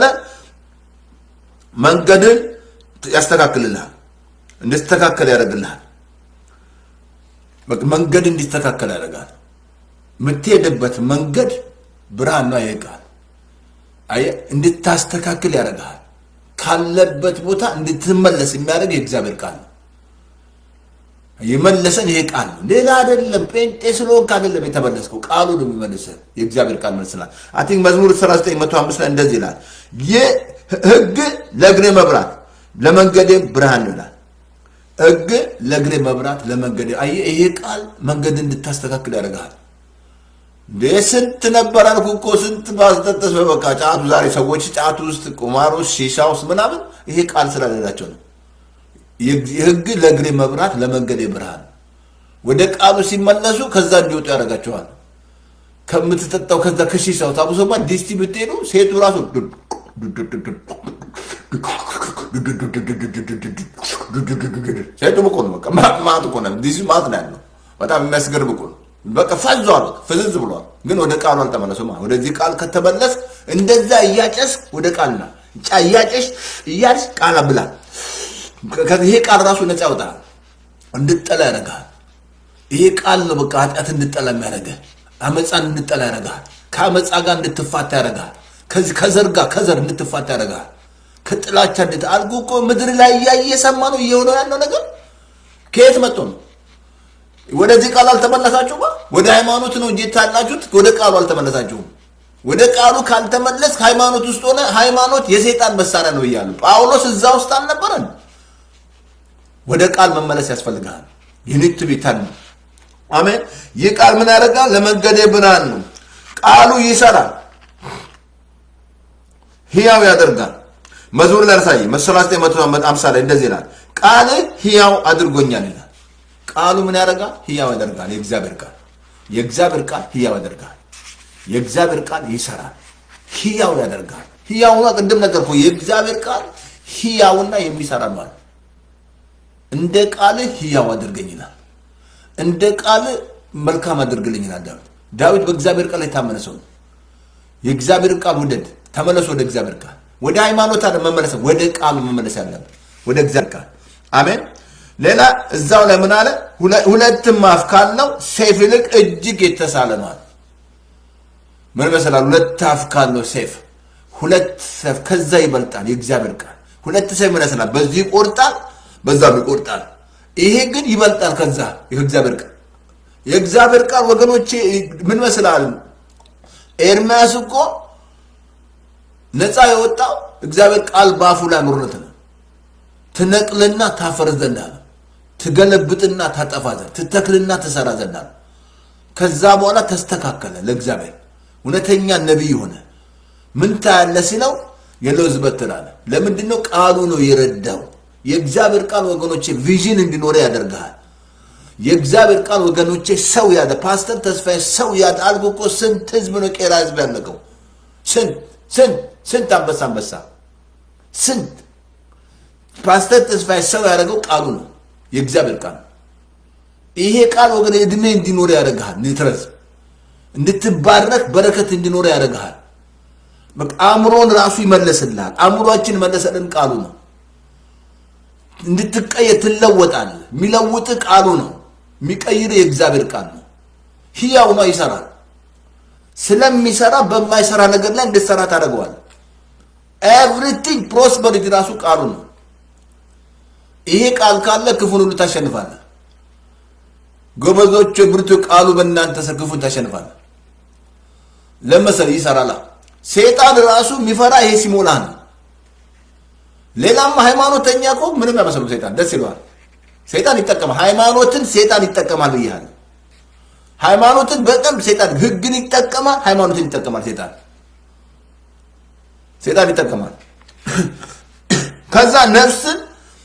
መንገድን ያስተካክልልሃል እንድትስተካከል ያደርግልሃል መንገድ እንዲስተካከል ያደርጋል የምትሄድበት መንገድ ብርሃን ነው ይህ ቃል እንድታስተካክል ያደርግሃል ካለበት ቦታ እንድትመለስ የሚያደርግ የእግዚአብሔር ቃል ነው። የመለሰን ይሄ ቃል ነው፣ ሌላ አይደለም። ጴንጤ ስለሆንክ አይደለም የተመለስከው፣ ቃሉ ነው የሚመልሰን። የእግዚአብሔር ቃል መልስናል። አይ ቲንክ መዝሙር 3905 ላይ እንደዚህ ይላል፣ ሕግ ለእግሬ መብራት ለመንገዴ ብርሃን ይላል። ሕግ ለእግሬ መብራት ለመንገዴ። አየህ፣ ይሄ ቃል መንገድ እንድታስተካክል ያደርግሃል። እንዴ ስንት ነበር አልኩ እኮ ስንት ማስጠጠስ በበቃ ጫቱ። ዛሬ ሰዎች ጫቱ ውስጥ፣ ቁማር ውስጥ፣ ሺሻ ውስጥ ምናምን ይሄ ቃል ስለሌላቸው ነው። የሕግ ለእግሬ መብራት ለመንገዴ ብርሃን። ወደ ቃሉ ሲመለሱ ከዛ እንዲወጡ ያደርጋቸዋል። ከምትጠጣው ከዛ ከሺሻው ታቡሶባ ዲስቲ ብትሄዱ ሴቱ ራሱ ሴቱ ብቁ ነው። በቃ ማት እኮ ነው። ዲሲ ማት ነው ያለው። በጣም የሚያስገርም እኮ ነው። በቃ ፈዟል፣ ፍዝዝ ብሏል። ግን ወደ ቃሉ አልተመለሱም። ወደዚህ ቃል ከተመለስ እንደዛ እያጨስ ወደ ቃልና እያጨሽ እያልሽ ቃል ብላ ይሄ ቃል ራሱ ነፃ ያወጣል፣ እንድጠላ ያደርግሃል። ይሄ ቃል ነው በቃ ኃጢአት እንድጠላ የሚያደርግህ፣ አመፃን እንድጠላ ያደርግሃል። ከአመፃ ጋር እንድትፋታ ያደርግሃል። ከዚህ ከዘር ጋር ከዘር እንድትፋታ ያደርግሃል። ከጥላቻ እንድት አልኩ እኮ ምድር ላይ እያየ የሰማ ነው እየሆነው ያለው ነገር ከየት መጥቶ ነው? ወደዚህ ቃል አልተመለሳችሁም። ወደ ሃይማኖት ነው እንጂ ታላችሁት፣ ወደ ቃሉ አልተመለሳችሁም። ወደ ቃሉ ካልተመለስ ሃይማኖት ውስጥ ሆነ ሃይማኖት የሰይጣን መሳሪያ ነው እያሉ ጳውሎስ እዛ ውስጥ አልነበረን። ወደ ቃል መመለስ ያስፈልጋል። ዩኒት ቢታን አሜን። ይህ ቃል ምን ያደርጋል? ለመንገዴ ብርሃን ነው። ቃሉ ይሰራል፣ ህያው ያደርጋል። መዝሙር ላሳይ መሰላስጤ መቶ አምሳ ላይ እንደዚህ ይላል፣ ቃል ህያው አድርጎኛል ይላል። ቃሉ ምን ያደርጋል? ህያው ያደርጋል። የእግዚአብሔር ቃል የእግዚአብሔር ቃል ህያው ያደርጋል። የእግዚአብሔር ቃል ይሰራል፣ ህያው ያደርጋል። ህያውና ቅድም ነገር እኮ የእግዚአብሔር ቃል ህያውና የሚሰራ ነው። እንደ ቃል ህያው አድርገኝ ይላል። እንደ ቃል መልካም አድርግልኝ ይላል ዳዊት። ዳዊት በእግዚአብሔር ቃል የታመነ ሰው ነው። የእግዚአብሔር ቃል ውደድ፣ ተመለስ ወደ እግዚአብሔር ቃል። ወደ ሃይማኖት አለ መመለስ፣ ወደ ቃሉ መመለስ ያለብን ወደ እግዚአብሔር ቃል። አሜን። ሌላ እዛው ላይ ምን አለ? ሁለትም አፍ ካለው ሰይፍ ይልቅ እጅግ የተሳለ ነው አለ። ምን መሰላል? ሁለት አፍ ካለው ሰይፍ ሁለት ሰይፍ ከዛ ይበልጣል። የእግዚአብሔር ቃል ሁለት ሰይፍ ምን ያስላል? በዚህ ይቆርጣል፣ በዛም ይቆርጣል። ይሄ ግን ይበልጣል ከዛ የእግዚአብሔር ቃል የእግዚአብሔር ቃል ወገኖቼ ምን መስላል? ኤርምያስ እኮ ነፃ የወጣው እግዚአብሔር ቃል በአፉ ላይ ኖርነት ነው። ትነቅልና ታፈርስ ዘንድ አለ። ትገለብጥና ታጠፋ ዘንድ፣ ትተክልና ትሰራ ዘንድ አለ። ከዛ በኋላ ተስተካከለ። ለእግዚአብሔር እውነተኛ ነቢይ ሆነ። ምን ታያለ ሲለው የለውዝ በትር አለ። ለምንድን ነው? ቃሉ ነው የረዳው። የእግዚአብሔር ቃል ወገኖቼ ቪዥን እንዲኖረ ያደርግሃል። የእግዚአብሔር ቃል ወገኖቼ ሰው ያደ ፓስተር ተስፋዬ ሰው ያደ አልኩ እኮ ስንት ህዝብ ነው ቄራ ህዝብ ያለቀው? ስንት ስንት ስንት አንበሳ አንበሳ ስንት ፓስተር ተስፋዬ ሰው ያደረገው ቃሉ ነው፣ የእግዚአብሔር ቃል ነው። ይሄ ቃል ወገን እድሜ እንዲኖር ያደርግሃል። ንትረዝ እንድትባረክ በረከት እንዲኖር ያደርግሃል። በቃ አእምሮን ራሱ ይመለስልሃል። አእምሯችን መለሰልን ቃሉ ነው። እንድትቀየር ትለወጣለህ። የሚለውጥ ቃሉ ነው። የሚቀይር የእግዚአብሔር ቃል ነው። ህያው ነው፣ ይሰራል። ስለሚሰራ በማይሰራ ነገር ላይ እንድትሰራ ታደርገዋል። ኤቭሪቲንግ ፕሮስፐሪቲ ራሱ ቃሉ ነው። ይሄ ቃል ካለ ክፉን ሁሉ ታሸንፋለህ። ጎበዞች ብርቱ ቃሉ በእናንተ ስር ክፉን ታሸንፋለህ። ለመሰል ይሰራላ። ሴጣን ራሱ የሚፈራ ይሄ ሲሞላ ነው። ሌላም ሃይማኖተኛ እኮ ምንም አይመስሉም። ሴጣን ደስ ይለዋል። ሴጣን ይጠቀማል። ሃይማኖትን ሴጣን ይጠቀማል ብያለሁ። ሃይማኖትን በጣም ሴጣን ህግን ይጠቀማል፣ ሃይማኖትን ይጠቀማል። ሴጣን ሴጣን ይጠቀማል። ከዛ ነፍስን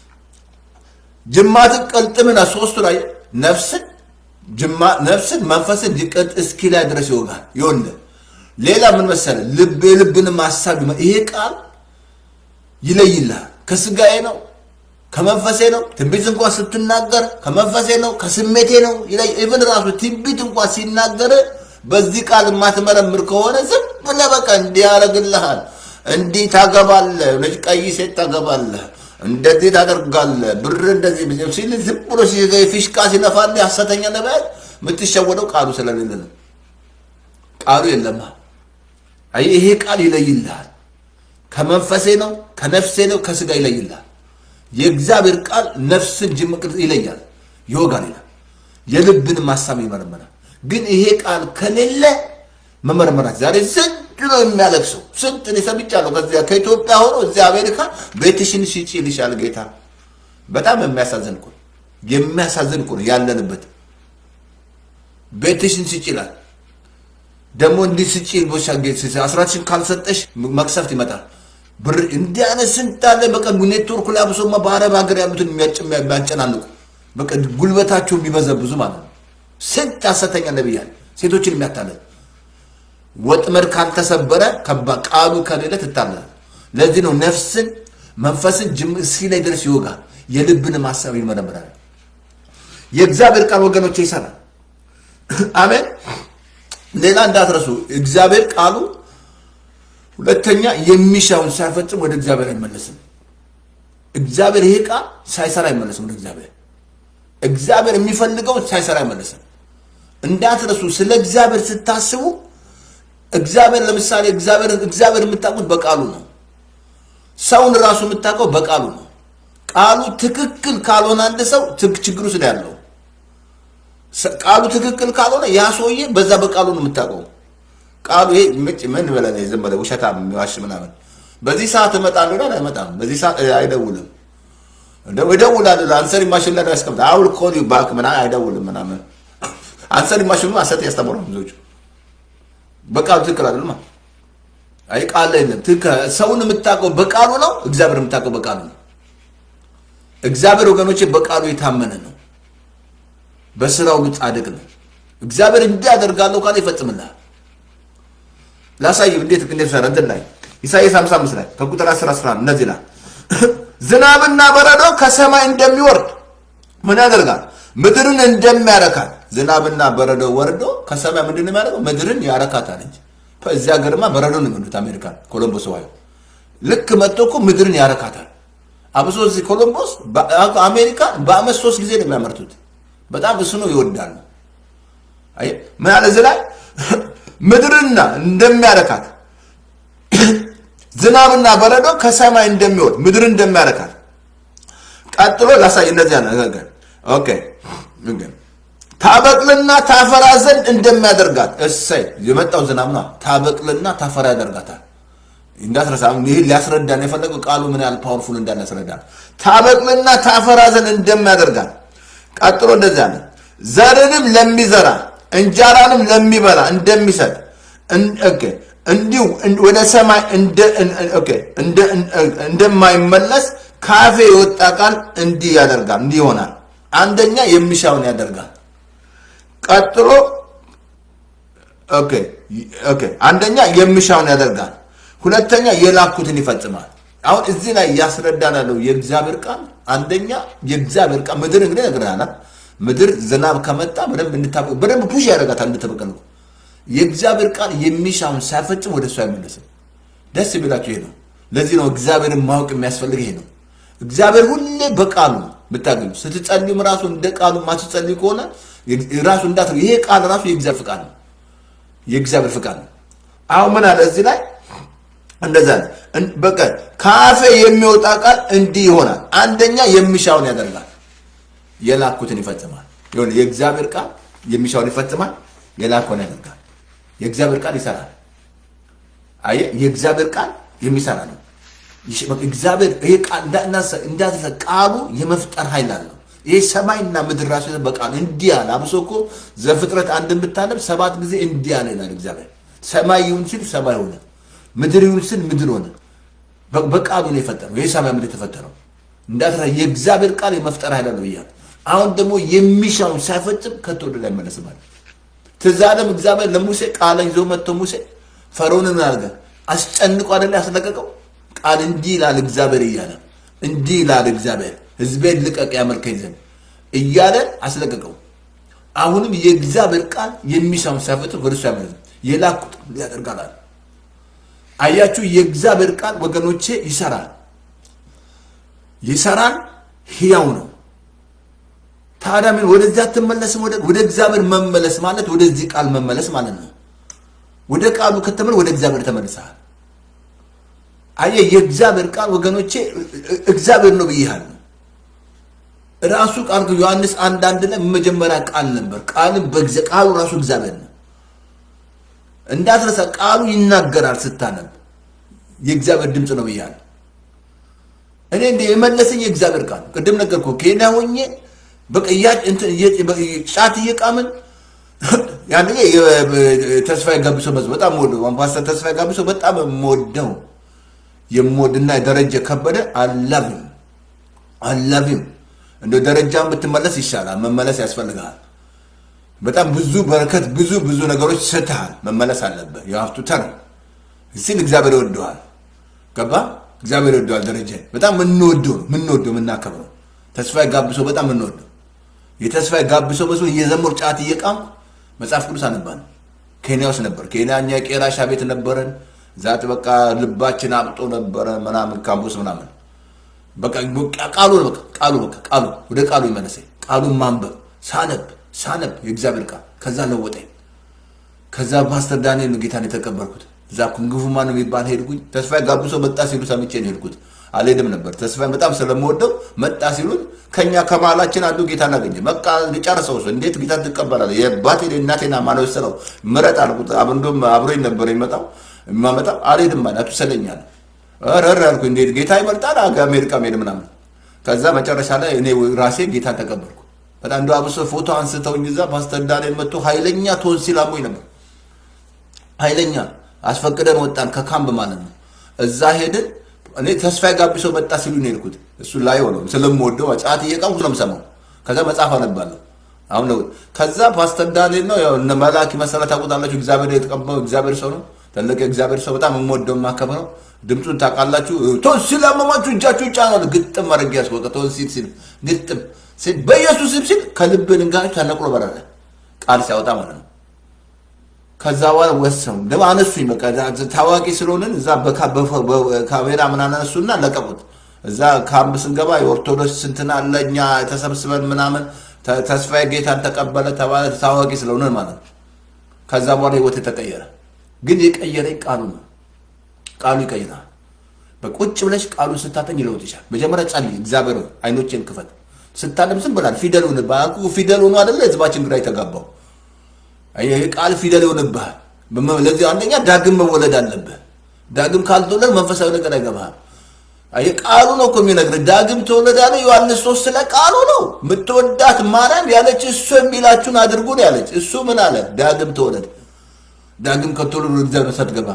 ጅማትን ቀልጥምና ሶስቱ ላይ ነፍስን ነፍስን መንፈስን ሊቀጥ እስኪ ላይ ድረስ ይወጋል ይወንደ ሌላ ምን መሰለ ልብ የልብንም ሀሳብ ይሄ ቃል ይለይልሃል። ከስጋዬ ነው ከመንፈሴ ነው። ትንቢት እንኳን ስትናገር ከመንፈሴ ነው ከስሜቴ ነው ይለይ። ኢቭን ራሱ ትንቢት እንኳን ሲናገር በዚህ ቃል የማትመረምር ከሆነ ዝም ብለህ በቃ እንዲህ ያደርግልሃል። እንዲህ ታገባለህ፣ ነጭ ቀይ ሴት ታገባለህ፣ እንደዚህ ታደርጋለህ፣ ብር እንደዚህ ሲል ዝም ብሎ ፊሽካ ሲነፋልህ ሐሰተኛ ነቢያት የምትሸወደው ቃሉ ስለሌለ ነው። ቃሉ የለማ። አይ ይሄ ቃል ይለይልሃል። ከመንፈሴ ነው፣ ከነፍሴ ነው፣ ከስጋ ይለይላል። የእግዚአብሔር ቃል ነፍስን ጅምቅር ይለያል፣ ይወጋል ይላል። የልብን ማሳብ ይመረመራል። ግን ይሄ ቃል ከሌለ መመርመራት ዛሬ ስንት ነው የሚያለቅሰው? ስንት እኔ ሰምቻለሁ። ከዚያ ከኢትዮጵያ ሆኖ እዚያ አሜሪካ ቤትሽን ሽጪ ይልሻል ጌታ። በጣም የሚያሳዝን እኮ ነው። የሚያሳዝን እኮ ነው ያለንበት። ቤትሽን ሽጪ ይላል። ደግሞ እንዲህ ስጪ ቦሻ አስራትሽን ካልሰጠሽ መቅሰፍት ይመጣል። ብር እንዲህ አይነት ስንት አለ። በቃ ኔትወርኩ ላይ አብሶማ በአረብ ሀገር ያሉትን የሚያጨናንቁ በቃ ጉልበታቸው የሚበዘብዙ ማለት ነው። ስንት ሐሰተኛ ነቢያል ሴቶችን የሚያታለል ወጥመድ ካልተሰበረ ቃሉ ከሌለ ትታለል። ለዚህ ነው ነፍስን መንፈስን ጅም እስኪ ላይ ድረስ ይወጋል። የልብን ማሰብ ይመረምራል። የእግዚአብሔር ቃል ወገኖች ይሰራል። አሜን። ሌላ እንዳትረሱ እግዚአብሔር ቃሉ ሁለተኛ የሚሻውን ሳይፈጽም ወደ እግዚአብሔር አይመለስም። እግዚአብሔር ይሄ ቃል ሳይሰራ አይመለስም ወደ እግዚአብሔር። እግዚአብሔር የሚፈልገውን ሳይሰራ አይመለስም። እንዳትረሱ ስለ እግዚአብሔር ስታስቡ እግዚአብሔር ለምሳሌ እግዚአብሔር እግዚአብሔር የምታውቁት በቃሉ ነው። ሰውን ራሱ የምታውቀው በቃሉ ነው። ቃሉ ትክክል ካልሆነ አንድ ሰው ችግሩ ስለ ያለው ቃሉ ትክክል ካልሆነ ያ ሰውዬ በዛ በቃሉ ነው የምታውቀው። ቃሉ ይሄ ምጭ ምን በለ ዝም ብለህ ውሸታም የሚዋሽ ምናምን በዚህ ሰዓት እመጣለሁ ይላል፣ አይመጣም። በዚህ ሰዓት አይደውልም። ይደውላል። አንሰሪ ማሽን ላይ ያስቀምጣል። አውል ኮል ዩ ባክ ምናምን አይደውልም ምናምን አንሰሪ ማሽኑ አሰት ያስተምረው ብዙዎቹ በቃሉ ትክክል አይደለም። አይ ቃል የለም። ሰውን የምታውቀው በቃሉ ነው። እግዚአብሔር የምታውቀው በቃሉ ነው። እግዚአብሔር ወገኖቼ በቃሉ የታመነ ነው። በስራው ሁሉ ጻድቅ ነው። እግዚአብሔር እንዲህ አደርጋለሁ ካለ ይፈጽምልሃል። ላሳይ እንዴት እንዴት ሰራ እንትን ላይ ኢሳይያስ 55 ላይ ከቁጥር 10 11 እነዚህ ላይ ዝናብና በረዶ ከሰማይ እንደሚወርድ ምን ያደርጋል? ምድርን እንደሚያረካት ዝናብና በረዶ ወርዶ ከሰማይ ምንድን ነው የሚያደርገው? ምድርን ያረካታል እንጂ እዚህ ሀገርማ በረዶ ነው የሚሉት አሜሪካን ኮሎምቦስ ዋዩ ልክ መጥቶ እኮ ምድርን ያረካታል። አብሶ እዚህ ኮሎምቦስ አሜሪካ በአመት ሶስት ጊዜ ነው የሚያመርቱት። በጣም እሱ ነው ይወዳሉ። ምን አለ እዚህ ላይ ምድርና እንደሚያረካት ዝናብና በረዶ ከሰማይ እንደሚወርድ ምድርን እንደሚያረካት ቀጥሎ ላሳይ እንደዚህ ያለ ነገር ኦኬ ታበቅልና ታፈራ ዘንድ እንደሚያደርጋት እሰይ የመጣው ዝናብ ነው። ታበቅልና ታፈራ ያደርጋታል። እንዳትረሳ ይህ ሊያስረዳን የፈለገው ቃሉ ምን ያህል ፓወርፉል እንዳለ ያስረዳል። ታበቅልና ታፈራ ዘንድ እንደሚያደርጋት ቀጥሎ እንደዚህ አለ ዘርንም ለሚዘራ እንጀራንም ለሚበላ እንደሚሰጥ እንዲሁ ወደ ሰማይ እንደማይመለስ ካፌ የወጣ ቃል እንዲህ ያደርጋል፣ እንዲህ ይሆናል። አንደኛ የሚሻውን ያደርጋል። ቀጥሎ አንደኛ የሚሻውን ያደርጋል። ሁለተኛ የላኩትን ይፈጽማል። አሁን እዚህ ላይ ያስረዳናለው የእግዚአብሔር ቃል አንደኛ የእግዚአብሔር ቃል ምድር እንግዲህ ነግረናል። ምድር ዝናብ ከመጣ በደንብ እንድታበቅ በደንብ ፑሽ ያደርጋታል እንድትበቀል። የእግዚአብሔር ቃል የሚሻውን ሳይፈጽም ወደ እሱ አይመለስም። ደስ የሚላቸው ይሄ ነው። ለዚህ ነው እግዚአብሔርን ማወቅ የሚያስፈልግ ይሄ ነው። እግዚአብሔር ሁሌ በቃሉ ብታገኙ ስትጸልዩም ራሱ እንደ ቃሉ ማትጸልዩ ከሆነ ራሱ እንዳት ይሄ ቃል ራሱ የእግዚአብሔር ፍቃድ ነው። የእግዚአብሔር ፍቃድ ነው። አሁን ምን አለ እዚህ ላይ እንደዛ በቃ ከአፌ የሚወጣ ቃል እንዲህ ይሆናል። አንደኛ የሚሻውን ያደርጋል፣ የላኩትን ይፈጽማል። ይሁን የእግዚአብሔር ቃል የሚሻውን ይፈጽማል፣ የላኩን ያደርጋል። የእግዚአብሔር ቃል ይሰራል። አየ የእግዚአብሔር ቃል የሚሰራ ነው። እግዚአብሔር ይሄ ቃል እንዳትረሳ ቃሉ የመፍጠር ኃይል አለው። ይሄ ሰማይና ምድር ራሱ በቃሉ እንዲህ አለ። አብሶ እኮ ዘፍጥረት አንድን ብታነብ ሰባት ጊዜ እንዲህ አለ ይላል እግዚአብሔር። ሰማይ ይሁን ሲል ሰማይ ሆነ፣ ምድር ይሁን ሲል ምድር ሆነ። በቃሉ ነው የፈጠረው። ይሄ ሰማይ ምድር የተፈጠረው እንዳትረሳ የእግዚአብሔር ቃል የመፍጠር ኃይል አለው ብያለሁ። አሁን ደግሞ የሚሻውን ሳይፈጽም ከቶ ወደ ላይ መለስ ማለት ትዝ አለም እግዚአብሔር ለሙሴ ቃልን ይዞ መጥቶ ሙሴ ፈርዖንን ምን አድርገህ አስጨንቆ አይደለ ያስለቀቀው ቃል እንዲህ ይላል እግዚአብሔር እያለ እንዲህ ይላል እግዚአብሔር ሕዝቤን ልቀቅ ያመልከኝ ዘንድ እያለ አስለቀቀው። አሁንም የእግዚአብሔር ቃል የሚሻውን ሳይፈጽም ወደ እሱ አይመለስም። የላኩት ያደርጋል። አያችሁ፣ የእግዚአብሔር ቃል ወገኖቼ ይሰራል፣ ይሰራል፣ ሕያው ነው። ታዲያ ምን ወደዚያ አትመለስም? ወደ እግዚአብሔር መመለስ ማለት ወደዚህ ቃል መመለስ ማለት ነው። ወደ ቃሉ ከተመለ ወደ እግዚአብሔር ተመልሰሃል። አየህ፣ የእግዚአብሔር ቃል ወገኖቼ እግዚአብሔር ነው ብያለሁ። ራሱ ቃል ዮሐንስ አንድ አንድ ላይ መጀመሪያ ቃል ነበር፣ ቃልም ቃሉ ራሱ እግዚአብሔር ነው። እንዳትረሳ፣ ቃሉ ይናገራል ስታነብ የእግዚአብሔር ድምፅ ነው ብያለሁ። እኔ እንደ የመለሰኝ የእግዚአብሔር ቃል ቅድም ነገርኩ። ኬንያ ሆኜ በቃ ጫት እየቃምን ያን ተስፋዬ ጋቢሶ መዝሙር በጣም ወደው ፓስተር ተስፋዬ ጋቢሶ በጣም የምወደው የምወድና ደረጀ ከበደ አላቪም አላቪም እንደ ደረጃን ብትመለስ ይሻላል። መመለስ ያስፈልግሃል። በጣም ብዙ በረከት ብዙ ብዙ ነገሮች ስተሃል። መመለስ አለብህ። የሀብቱ ተር ሲል እግዚአብሔር ይወደዋል። ገባ እግዚአብሔር ይወደዋል። ደረጃ በጣም የምንወደው ነው የምንወደው የምናከብረው ተስፋዬ ጋቢሶ በጣም የምንወደው የተስፋዬ ጋቢሶ መዝሙር እየዘመሩ ጫት እየቃምኩ መጽሐፍ ቅዱስ አነባን። ኬንያ ውስጥ ነበር። ኬንያ እኛ የቄራሻ ቤት ነበረን። ዛት በቃ ልባችን አብጦ ነበረ ምናምን ካምፑስ ምናምን በቃ ቃሉ በቃ ቃሉ በቃ ቃሉ ወደ ቃሉ ይመለሰኝ። ቃሉን ማንበብ ሳነብ ሳነብ የእግዚአብሔር ቃል ከዛ ለወጠኝ። ከዛ ፓስተር ዳንኤል ነው ጌታን የተቀበልኩት። እዛ ኩንግፉ ማን የሚባል ሄድኩኝ። ተስፋዬ ጋብሶ መጣ ሲሉ ሰምቼ ነው ሄድኩት። አልሄድም ነበር ተስፋዬ በጣም ስለምወደው መጣ ሲሉን ከኛ ከመሀላችን አንዱ ጌታን አገኘ። በቃ ሊጨርሰው ሰው እንዴት ጌታን ትቀበላለህ? የአባቴ እናቴና ማነው ስለው ምረጥ አልኩት። እንዲሁም አብሮኝ ነበር የሚመጣው የማመጣው አልሄድም ማለት አትሰለኛል ረር ያልኩ እንዴት ጌታ ይመርጣል አሜሪካ ሄድ ምናምን። ከዛ መጨረሻ ላይ እኔ ራሴ ጌታን ተቀበልኩ። በጣም እንደ አብሶ ፎቶ አንስተውኝ እዛ ፓስተር ዳንኤል መጥቶ ኃይለኛ ቶንሲል አሞኝ ነበር። ኃይለኛ አስፈቅደን ወጣን ከካምፕ ማለት ነው። እዛ ሄድን። እኔ ተስፋዬ ጋቢሶ መጣ ሲሉ ነው የሄድኩት። እሱ ላይ ሆነው ስለምወደው ጫት እየቃምኩ ነው የምሰማው። ከዛ መጽሐፍ አነባለሁ። አሁን ነው ከዛ ፓስተር ዳንኤል ነው ያው እነ መላኪ መሰረት ታውቁታላችሁ። እግዚአብሔር የተቀባው እግዚአብሔር ሰው ነው። ትልቅ የእግዚአብሔር ሰው በጣም የምወደው የማከብረው ድምፁን ታውቃላችሁ። ቶንሲል አመማችሁ እጃችሁ ይጫናል። ግጥም አድርጌ ያስወቀ ቶንሲል ሲል ግጥም ሲል በኢየሱስ ስም ሲል ከልብ ድንጋዮች ተነቅሎ በረረ ቃል ሲያወጣ ማለት ነው። ከዛ በኋላ ወሰኑ ደግሞ አነሱኝ። በቃ ታዋቂ ስለሆንን እዛ በካሜራ ምን አነሱና ለቀቁት። እዛ ካምፕ ስንገባ የኦርቶዶክስ ስንትና አለ እኛ ተሰብስበን ምናምን ተስፋዬ ጌታን ተቀበለ ተባለ። ታዋቂ ስለሆንን ማለት ነው። ከዛ በኋላ ህይወት ተቀየረ። ግን የቀየረኝ ቃሉ ነው። ቃሉ ይቀይራል። በቁጭ ብለሽ ቃሉን ስታጠኝ ይለውጥ ይችላል። መጀመሪያ ጸልይ፣ እግዚአብሔር ሆይ አይኖቼን ክፈት። ስታለም ዝም ብላል ፊደል ሆነ ባኩ ፊደል ሆኖ አይደለ ህዝባችን ግራ የተጋባው ይህ ቃል ፊደል ይሆንብሃል። ለዚህ አንደኛ ዳግም መወለድ አለብህ። ዳግም ካልተወለድ መንፈሳዊ ነገር አይገባህም። ይህ ቃሉ ነው እኮ የሚነግርህ። ዳግም ተወለድ ያለ ዮሐንስ ሶስት ስለ ቃሉ ነው። የምትወዳት ማርያም ያለች እሱ የሚላችሁን አድርጉ ነው ያለች። እሱ ምን አለ? ዳግም ተወለድ። ዳግም ከተወለድ ወደ እግዚአብሔር ሳትገባ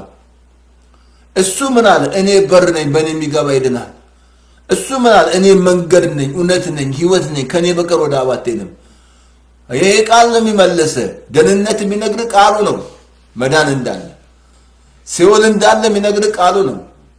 እሱ ምን አለ? እኔ በር ነኝ፣ በእኔ የሚገባ ይድናል። እሱ ምን አለ? እኔ መንገድ ነኝ፣ እውነት ነኝ፣ ህይወት ነኝ፣ ከእኔ በቀር ወደ አብ አትሄድም። ይሄ ቃል ነው የሚመለሰ ደህንነት የሚነግር ቃሉ ነው። መዳን እንዳለ ሲኦል እንዳለ የሚነግር ቃሉ ነው።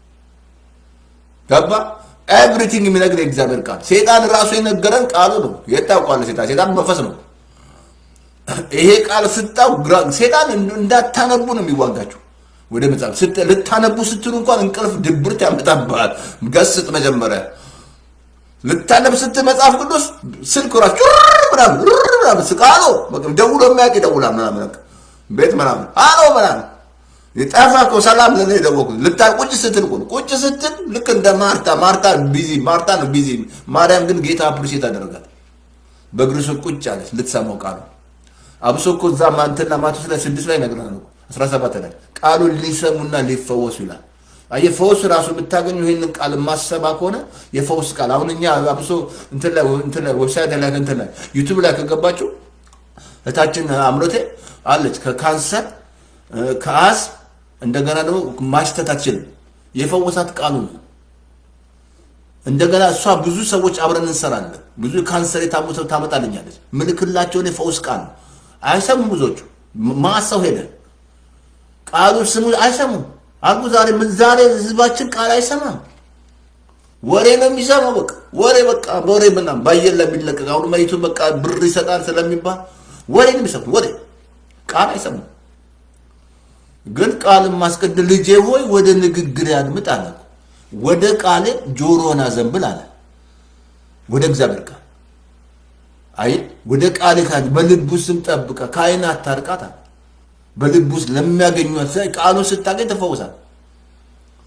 ገባ ኤቭሪቲንግ የሚነግር የእግዚአብሔር ቃል። ሴጣን ራሱ የነገረን ቃሉ ነው። የት ታውቋለህ? ሴጣን ሴጣን መንፈስ ነው። ይሄ ቃል ስታው ሴጣን እንዳታነቡ ነው የሚዋጋችሁ። ወደ መጽሐፍ ልታነቡ ስትሉ እንኳን እንቅልፍ ድብርት ያመጣብሃል። ገስጥ መጀመሪያ ልታነብ ስትል መጽሐፍ ቅዱስ ስልክ ራሱ ምናምን ምናምን ስቃሎ ደውሎ የሚያውቅ ይደውላል ምናምን ቤት ምናምን አሎ ምናምን የጠፋ እኮ ሰላም ለኔ የደወልኩት ልታ ቁጭ ስትል እኮ ቁጭ ስትል ልክ እንደ ማርታ ማርታ ቢዚ ማርታ ነው ቢዚ ማርያም ግን ጌታ አፕሪሼት አደረጋት በእግር ስር ቁጭ አለች ልትሰማው ቃሉ አብሶ እኮ እዛ ማንትና ማቴዎስ ላይ ስድስት ላይ ነግረናል እኮ አስራ ሰባት ላይ ቃሉን ሊሰሙና ሊፈወሱ ይላል የፈውስ ራሱ የምታገኙ ይህንን ቃል ማሰባ ከሆነ የፈውስ ቃል አሁን እኛ አብሶ እንትን ላይ እንትን ላይ ዌብሳይት ላይ እንትን ላይ ዩቱብ ላይ ከገባችሁ እታችን አምሮቴ አለች ከካንሰር ከአስ እንደገና ደግሞ ማሽተት አትችልም። የፈወሳት ቃሉ ነው። እንደገና እሷ ብዙ ሰዎች አብረን እንሰራለን። ብዙ ካንሰር የታሙተው ታመጣልኛለች። ምልክላቸውን የፈውስ ቃል ነው። አይሰሙም ብዙዎቹ ማሰው ሄደ ቃሉ ስሙ አይሰሙም አልኩ። ዛሬ ምን ዛሬ ህዝባችን ቃል አይሰማም። ወሬ ነው የሚሰማው። በቃ ወሬ በቃ ወሬ ምናምን ባየር ላይ የሚለቀቅ አሁን መሬቱ በቃ ብር ይሰጣል ስለሚባል ወሬ ነው የሚሰሙት። ወሬ ቃል አይሰሙም። ግን ቃልን ማስቀደም ልጄ ሆይ ወደ ንግግር ያድምጥ አለ። ወደ ቃሌ ጆሮን አዘንብል አለ። ወደ እግዚአብሔር ቃል አይ ወደ ቃሌ ካል በልቡ ስም ጠብቀ ከአይን አታርቃት አለ። በልቡ ውስጥ ለሚያገኟት ቃሉን ስታገኝ ተፈውሳል።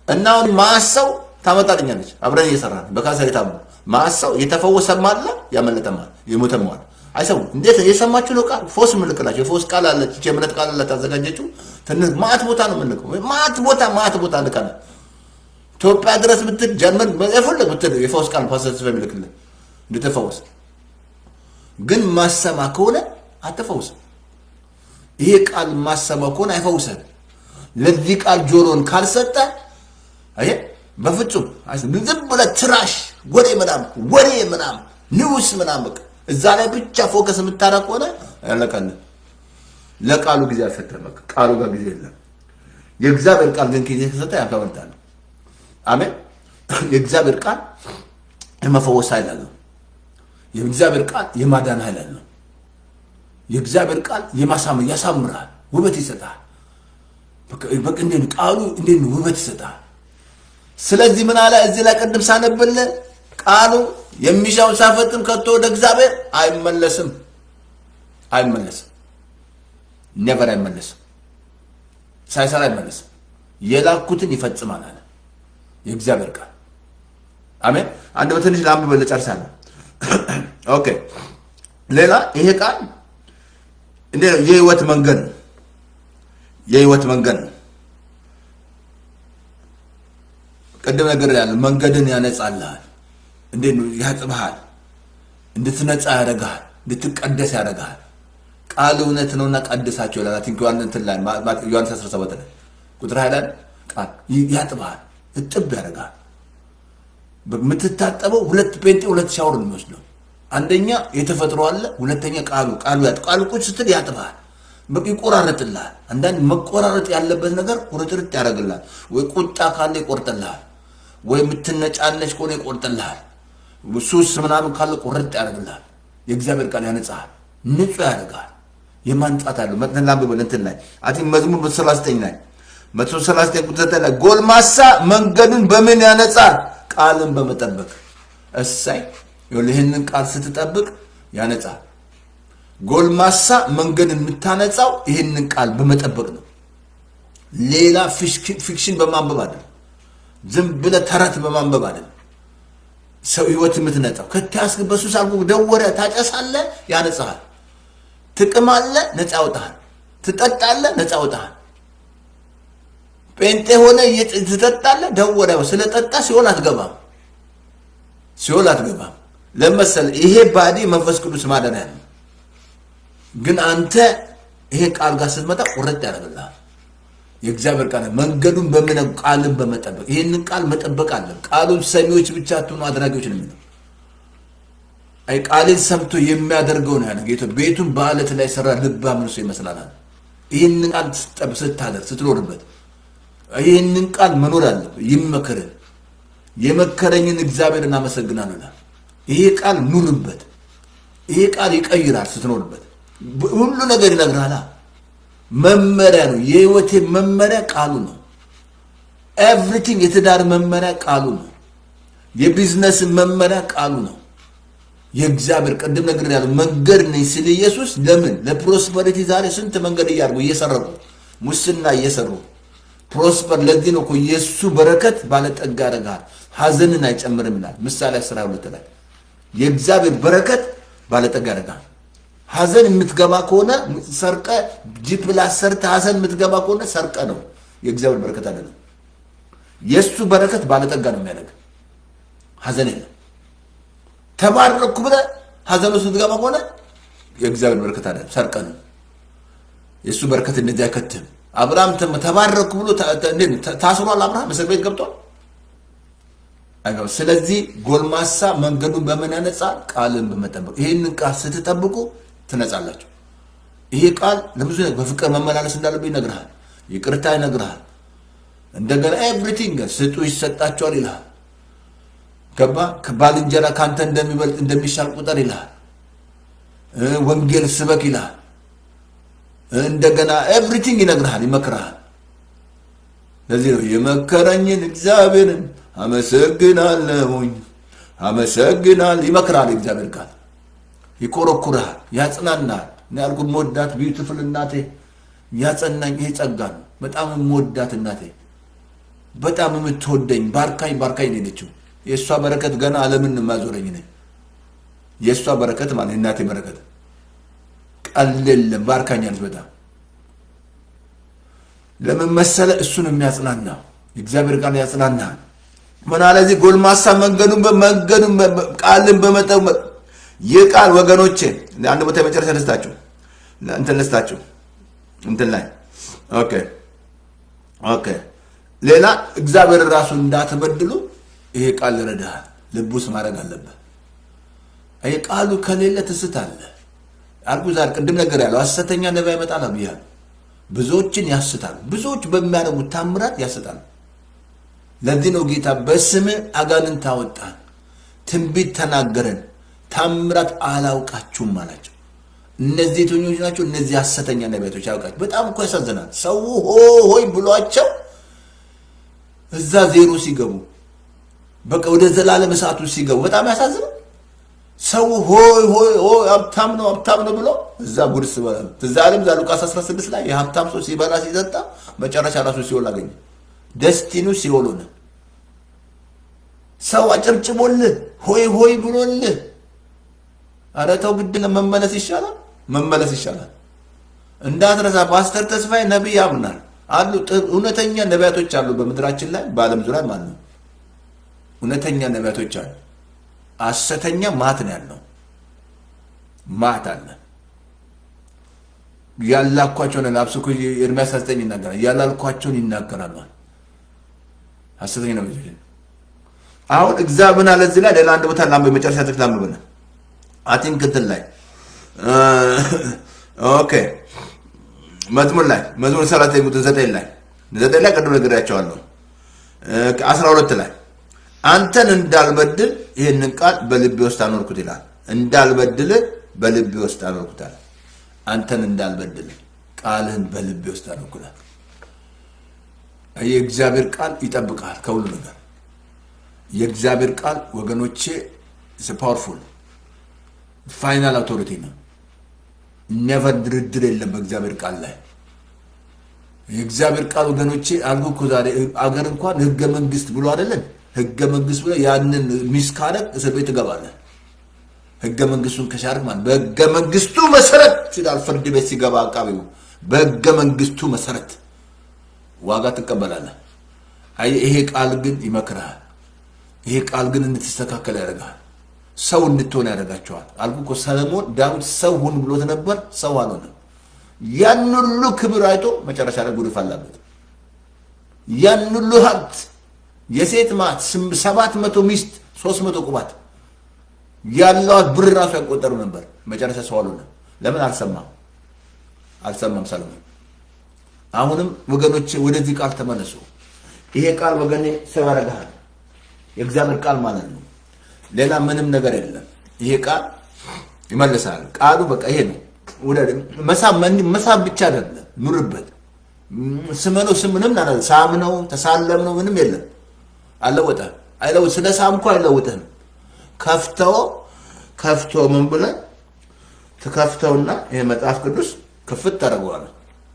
እና አሁን ማሰው ታመጣልኛለች። አብረን እየሰራን በካንሰር የታሙ ማሰው የተፈወሰም አለ ያመለጠም አለ የሞተም አለ። አይሰሙ እንዴት የሰማችሁ ነው? ቃል ፎስ ምልክላቸው የፎስ ቃል አለች ይህች የእምነት ቃል አላት ያዘጋጀችው ትንሽ ማት ቦታ ነው የምንልከው። ማት ቦታ ማት ቦታ ልካለ ኢትዮጵያ ድረስ ብትል ጀርመን የፈለግ ብትል የፈውስ ቃል ፓስተር ተስፋ የሚልክልህ እንድትፈወስ ግን ማሰማ ከሆነ አትፈውስም። ይሄ ቃል ማሰማ ከሆነ አይፈውሰን። ለዚህ ቃል ጆሮን ካልሰጠ አየ በፍጹም ዝም ብለህ ትራሽ ወሬ ምናምን ወሬ ምናምን ንውስ ምናምን በቃ እዛ ላይ ብቻ ፎከስ የምታደርግ ከሆነ ያለቀልህ። ለቃሉ ጊዜ አልሰጠህም። በቃ ቃሉ ጋር ጊዜ የለም። የእግዚአብሔር ቃል ግን ጊዜ ከሰጠ ያፈወርታል። አሜን። የእግዚአብሔር ቃል የመፈወስ ኃይል አለው። የእግዚአብሔር ቃል የማዳን ኃይል አለው። የእግዚአብሔር ቃል የማሳመር ያሳምራል፣ ውበት ይሰጣል። በቃ እንዴት ነው ቃሉ እንዴት ነው ውበት ይሰጣል። ስለዚህ ምን አለ እዚህ ላይ ቅድም ሳነብልህ ቃሉ የሚሻውን ሳይፈጽም ከቶ ወደ እግዚአብሔር አይመለስም፣ አይመለስም፣ ኔቨር አይመለስም፣ ሳይሰራ አይመለስም። የላኩትን ይፈጽማል አለ የእግዚአብሔር ቃል። አሜን። አንድ በትንሽ ለአንብበል ጨርሳለሁ። ኦኬ። ሌላ ይሄ ቃል እንዴ ነው? የህይወት መንገድ ነው። የህይወት መንገድ ነው። ቅድም ነገር ያለ መንገድን ያነጻልሃል። እንዴት ነው? ያጥብሃል፣ እንድትነጻ ያደርግሃል፣ እንድትቀደስ ያደርግሃል። ቃል እውነት ነውና ቀድሳቸው ይላል። ቲንክ ዮሐንስ እንትን ላይ ዮሐንስ 17 ላይ ቁጥር 20 ላይ ቃል ያጥብሃል፣ እጥብ ያደርግሃል። የምትታጠበው ሁለት ጴንጤ ሁለት ሻወር ነው የሚወስደው። አንደኛ የተፈጥሮ አለ፣ ሁለተኛ ቃሉ ቃሉ ያጥ ቃሉ ቁጭ ስትል ያጥብሃል፣ በቃ ይቆራረጥልሃል። አንዳንድ መቆራረጥ ያለበት ነገር ቁርጥርጥ ያደርግልሃል። ወይ ቁጣ ካለ ይቆርጥልሃል፣ ወይ የምትነጫነች ከሆነ ይቆርጥልሃል። ሱስ ምናምን ካለ ቁርጥ ያደርግልሃል። የእግዚአብሔር ቃል ያነጻሃል፣ ንጹህ ያደርግሃል። የማንጻት አለው መጥተን ላንብበል እንትን ላይ አቲ መዝሙር መቶ ሰላሳ ዘጠኝ ላይ መቶ ሰላሳ ዘጠኝ ቁጥር ዘጠኝ ላይ ጎልማሳ መንገዱን በምን ያነጻል? ቃልን በመጠበቅ እሳይ ይህንን ቃል ስትጠብቅ ያነጻል። ጎልማሳ መንገድን የምታነጻው ይህንን ቃል በመጠበቅ ነው። ሌላ ፊክሽን በማንበብ አይደለም። ዝም ብለህ ተረት በማንበብ አይደለም። ሰው ህይወት የምትነጻው ከተያዝክ በሱስ አልኮል ደወረ ታጨሳለህ፣ ያነጻሃል። ትቅማለህ፣ ነፃ ያወጣሃል። ትጠጣለህ፣ ነፃ ያወጣሃል። ጴንጤ ሆነ ትጠጣለህ፣ ደወረ ስለጠጣ ሲሆን አትገባም፣ ሲሆን አትገባም። ለመሰለ ይሄ ባዲ መንፈስ ቅዱስ ማደሪያ ነው። ግን አንተ ይሄ ቃል ጋር ስትመጣ ቁርጥ ያደርግልሃል። የእግዚአብሔር ቃል መንገዱን በምን ቃልን በመጠበቅ ይህንን ቃል መጠበቅ አለ። ቃሉን ሰሚዎች ብቻ አትሆኑ አድራጊዎች ነው የሚለው። አይ ቃልን ሰምቶ የሚያደርገው ነው ያለ ጌታ። ቤቱን በአለት ላይ ሰራ ልባም ሰው ይመስላል። ይህንን ቃል ስታደርግ ስትኖርበት፣ ይህንን ቃል መኖር አለ። ይመከርን የመከረኝን እግዚአብሔርን አመሰግናለሁ። ይሄ ቃል ኑርበት። ይሄ ቃል ይቀይራል ስትኖርበት። ሁሉ ነገር ይነግርሃል። መመሪያ ነው። የህይወቴ መመሪያ ቃሉ ነው። ኤቭሪቲንግ የትዳር መመሪያ ቃሉ ነው። የቢዝነስ መመሪያ ቃሉ ነው። የእግዚአብሔር ቅድም ነገር ያለው መንገድ ነኝ ሲል ኢየሱስ ለምን ለፕሮስፐሪቲ ዛሬ ስንት መንገድ እያርጉ እየሰረቁ ሙስና እየሰሩ ፕሮስፐር ለዚህ ነው እኮ የእሱ በረከት ባለጠጋ ያደርግሃል፣ ሀዘንን አይጨምርም ይላል ምሳሌ አስራ ሁለት ላይ የእግዚአብሔር በረከት ባለጠጋ ያደርግሃል። ሀዘን የምትገባ ከሆነ ሰርቀ ጂፕላስ ሰርተ ሀዘን የምትገባ ከሆነ ሰርቀ ነው። የእግዚአብሔር በረከት አይደለም። የእሱ በረከት ባለጠጋ ነው የሚያደርግ ሀዘን የለም። ተባረኩ ብለህ ሀዘን ውስጥ የምትገባ ከሆነ የእግዚአብሔር በረከት አይደለም፣ ሰርቀ ነው። የእሱ በረከት እንደዚህ አይከትም። አብርሃም ተባረኩ ብሎ ታስሯል። አብርሃም እስር ቤት ገብቷል። ስለዚህ ጎልማሳ መንገዱን በምን ያነጻል? ቃልን በመጠበቅ ይህንን ቃል ስትጠብቁ ትነጻላችሁ። ይሄ ቃል ለብዙ በፍቅር መመላለስ እንዳለብህ ይነግርሃል። ይቅርታ ይነግርሃል። እንደገና ኤቭሪቲንግ ስጡ ይሰጣቸዋል ይልሃል። ገባ ከባልንጀራ ከአንተ እንደሚበልጥ እንደሚሻል ቁጠር ይልሃል። ወንጌል ስበክ ይልሃል። እንደገና ኤቭሪቲንግ ይነግርሃል፣ ይመክርሃል። ለዚህ ነው የመከረኝን እግዚአብሔርን አመሰግናለሁኝ አመሰግናል። ይመክራል እግዚአብሔር ቃል ይኮረኩርሃል፣ ያጽናናል። እኔ ያልኩት መወዳት ቢዩቲፉል እናቴ ያጸናኝ ይሄ ጸጋ ነው። በጣም መወዳት እናቴ በጣም የምትወደኝ ባርካኝ ባርካኝ ነው የለችው። የእሷ በረከት ገና ዓለምን ማዞረኝ ነኝ። የእሷ በረከት ማለት የእናቴ በረከት ቀልል ባርካኛለች በጣም ለምን መሰለ? እሱን የሚያጽናና የእግዚአብሔር ቃል ያጽናናል። ምን አለ እዚህ ጎልማሳ መንገዱን መንገዱን ቃልን በመጠው ይህ ቃል ወገኖቼ አንድ ቦታ የመጨረሻ ልስጣችሁ እንትን ልስጣችሁ እንትን ላይ ኦኬ ኦኬ ሌላ እግዚአብሔር ራሱ እንዳትበድሉ ይሄ ቃል ይረዳሃል። ልብ ውስጥ ማድረግ አለብህ። ይሄ ቃሉ ከሌለ ትስት አለ አልኩ። ዛሬ ቅድም ነገር ያለው ሐሰተኛ ነቢይ ይመጣል ብያለሁ። ብዙዎችን ያስታል። ብዙዎች በሚያደርጉት ታምራት ያስታል። ለዚህ ነው ጌታ በስም አጋንንት አወጣን፣ ትንቢት ተናገረን፣ ታምራት አላውቃችሁም አላቸው። እነዚህ የትኞች ናቸው? እነዚህ ሐሰተኛ ነቢያቶች ያውቃቸው። በጣም እኮ ያሳዝናል። ሰው ሆ ሆይ ብሏቸው እዛ ዜሮ ሲገቡ በቃ ወደ ዘላለም እሳቱ ሲገቡ በጣም ያሳዝናል። ሰው ሆይ ሆይ ሆይ ሀብታም ነው ሀብታም ነው ብሎ እዛ ጉድስ ትዝ አለም እዛ ሉቃስ 16 ላይ የሀብታም ሰው ሲበላ ሲጠጣ መጨረሻ ራሱ ሲኦል አገኘ። ደስቲኑ ሲኦል ሆነ። ሰው አጨብጭቦልህ ሆይ ሆይ ብሎልህ ኧረ ተው ግድ ነው መመለስ ይሻላል፣ መመለስ ይሻላል። እንዳትረሳ ፓስተር ተስፋዬ ነቢይ ያምናል አሉ። እውነተኛ ነቢያቶች አሉ በምድራችን ላይ በዓለም ዙሪያ ማለት ነው። እውነተኛ ነቢያቶች አሉ። ሐሰተኛ ማት ነው ያለው። ማት አለ። ያላኳቸውን ላብስኩ ኤርምያስ 9 ይናገራል። ያላልኳቸውን ይናገራሉ። ሐሰተኛ ነቢያቶች አሁን እግዚአብሔር አለ እዚህ ላይ ሌላ አንድ ቦታ ላም በመጨረሻ ጥቅስ ላምብነ አቲንክ እንትን ላይ ኦኬ መዝሙር ላይ መዝሙር ሰላሳ ቁጥር ዘጠኝ ላይ ዘጠኝ ላይ ቅድም ነግሬያቸዋለሁ። አስራ ሁለት ላይ አንተን እንዳልበድል ይህንን ቃል በልቤ ውስጥ አኖርኩት ይላል። እንዳልበድል በልቤ ውስጥ አኖርኩታል። አንተን እንዳልበድል ቃልህን በልቤ ውስጥ አኖርኩታል። የእግዚአብሔር ቃል ይጠብቃል ከሁሉ ነገር። የእግዚአብሔር ቃል ወገኖቼ ፓወርፉል ፋይናል አውቶሪቲ ነው። ነቨር ድርድር የለም በእግዚአብሔር ቃል ላይ። የእግዚአብሔር ቃል ወገኖቼ አልኩ እኮ ዛሬ አገር እንኳን ህገ መንግስት ብሎ አይደለን ህገ መንግስት ብሎ ያንን ሚስ ካረግ እስር ቤት ትገባለህ። ህገ መንግስቱን ከሻርክ ማለት በህገ መንግስቱ መሰረት ይላል ፍርድ ቤት ሲገባ አቃቢው በህገ መንግስቱ መሰረት ዋጋ ትቀበላለህ። አይ ይሄ ቃል ግን ይመክርሃል። ይሄ ቃል ግን እንድትስተካከል ያደርግሃል። ሰው እንድትሆን ያደርጋቸዋል። አልኩ እኮ ሰለሞን ዳዊት ሰው ሁን ብሎት ነበር፣ ሰው አልሆነም። ያን ሁሉ ክብር አይቶ መጨረሻ ላይ ጉድፍ አላበት። ያን ሁሉ ሀብት የሴት ማት ሰባት መቶ ሚስት ሶስት መቶ ቁባት ያለዋት ብር ራሱ ያቆጠሩ ነበር። መጨረሻ ሰው አልሆነም። ለምን አልሰማም? አልሰማም ሰለሞን። አሁንም ወገኖቼ ወደዚህ ቃል ተመለሱ። ይሄ ቃል ወገኔ ሰው ያደርግሃል። የእግዚአብሔር ቃል ማለት ነው። ሌላ ምንም ነገር የለም። ይሄ ቃል ይመልሳል። ቃሉ በቃ ይሄ ነው። መሳብ መሳብ ብቻ አይደለም፣ ኑርበት። ስመነው ስም ምንም አለ ሳምነው ተሳለምነው ምንም የለም። አለወጠ አይለው ስለ ሳምኩ አይለውጥህም። ከፍተው ከፍቶ ምን ብለህ ትከፍተውና ይሄ መጽሐፍ ቅዱስ ክፍት ታደርገዋለህ።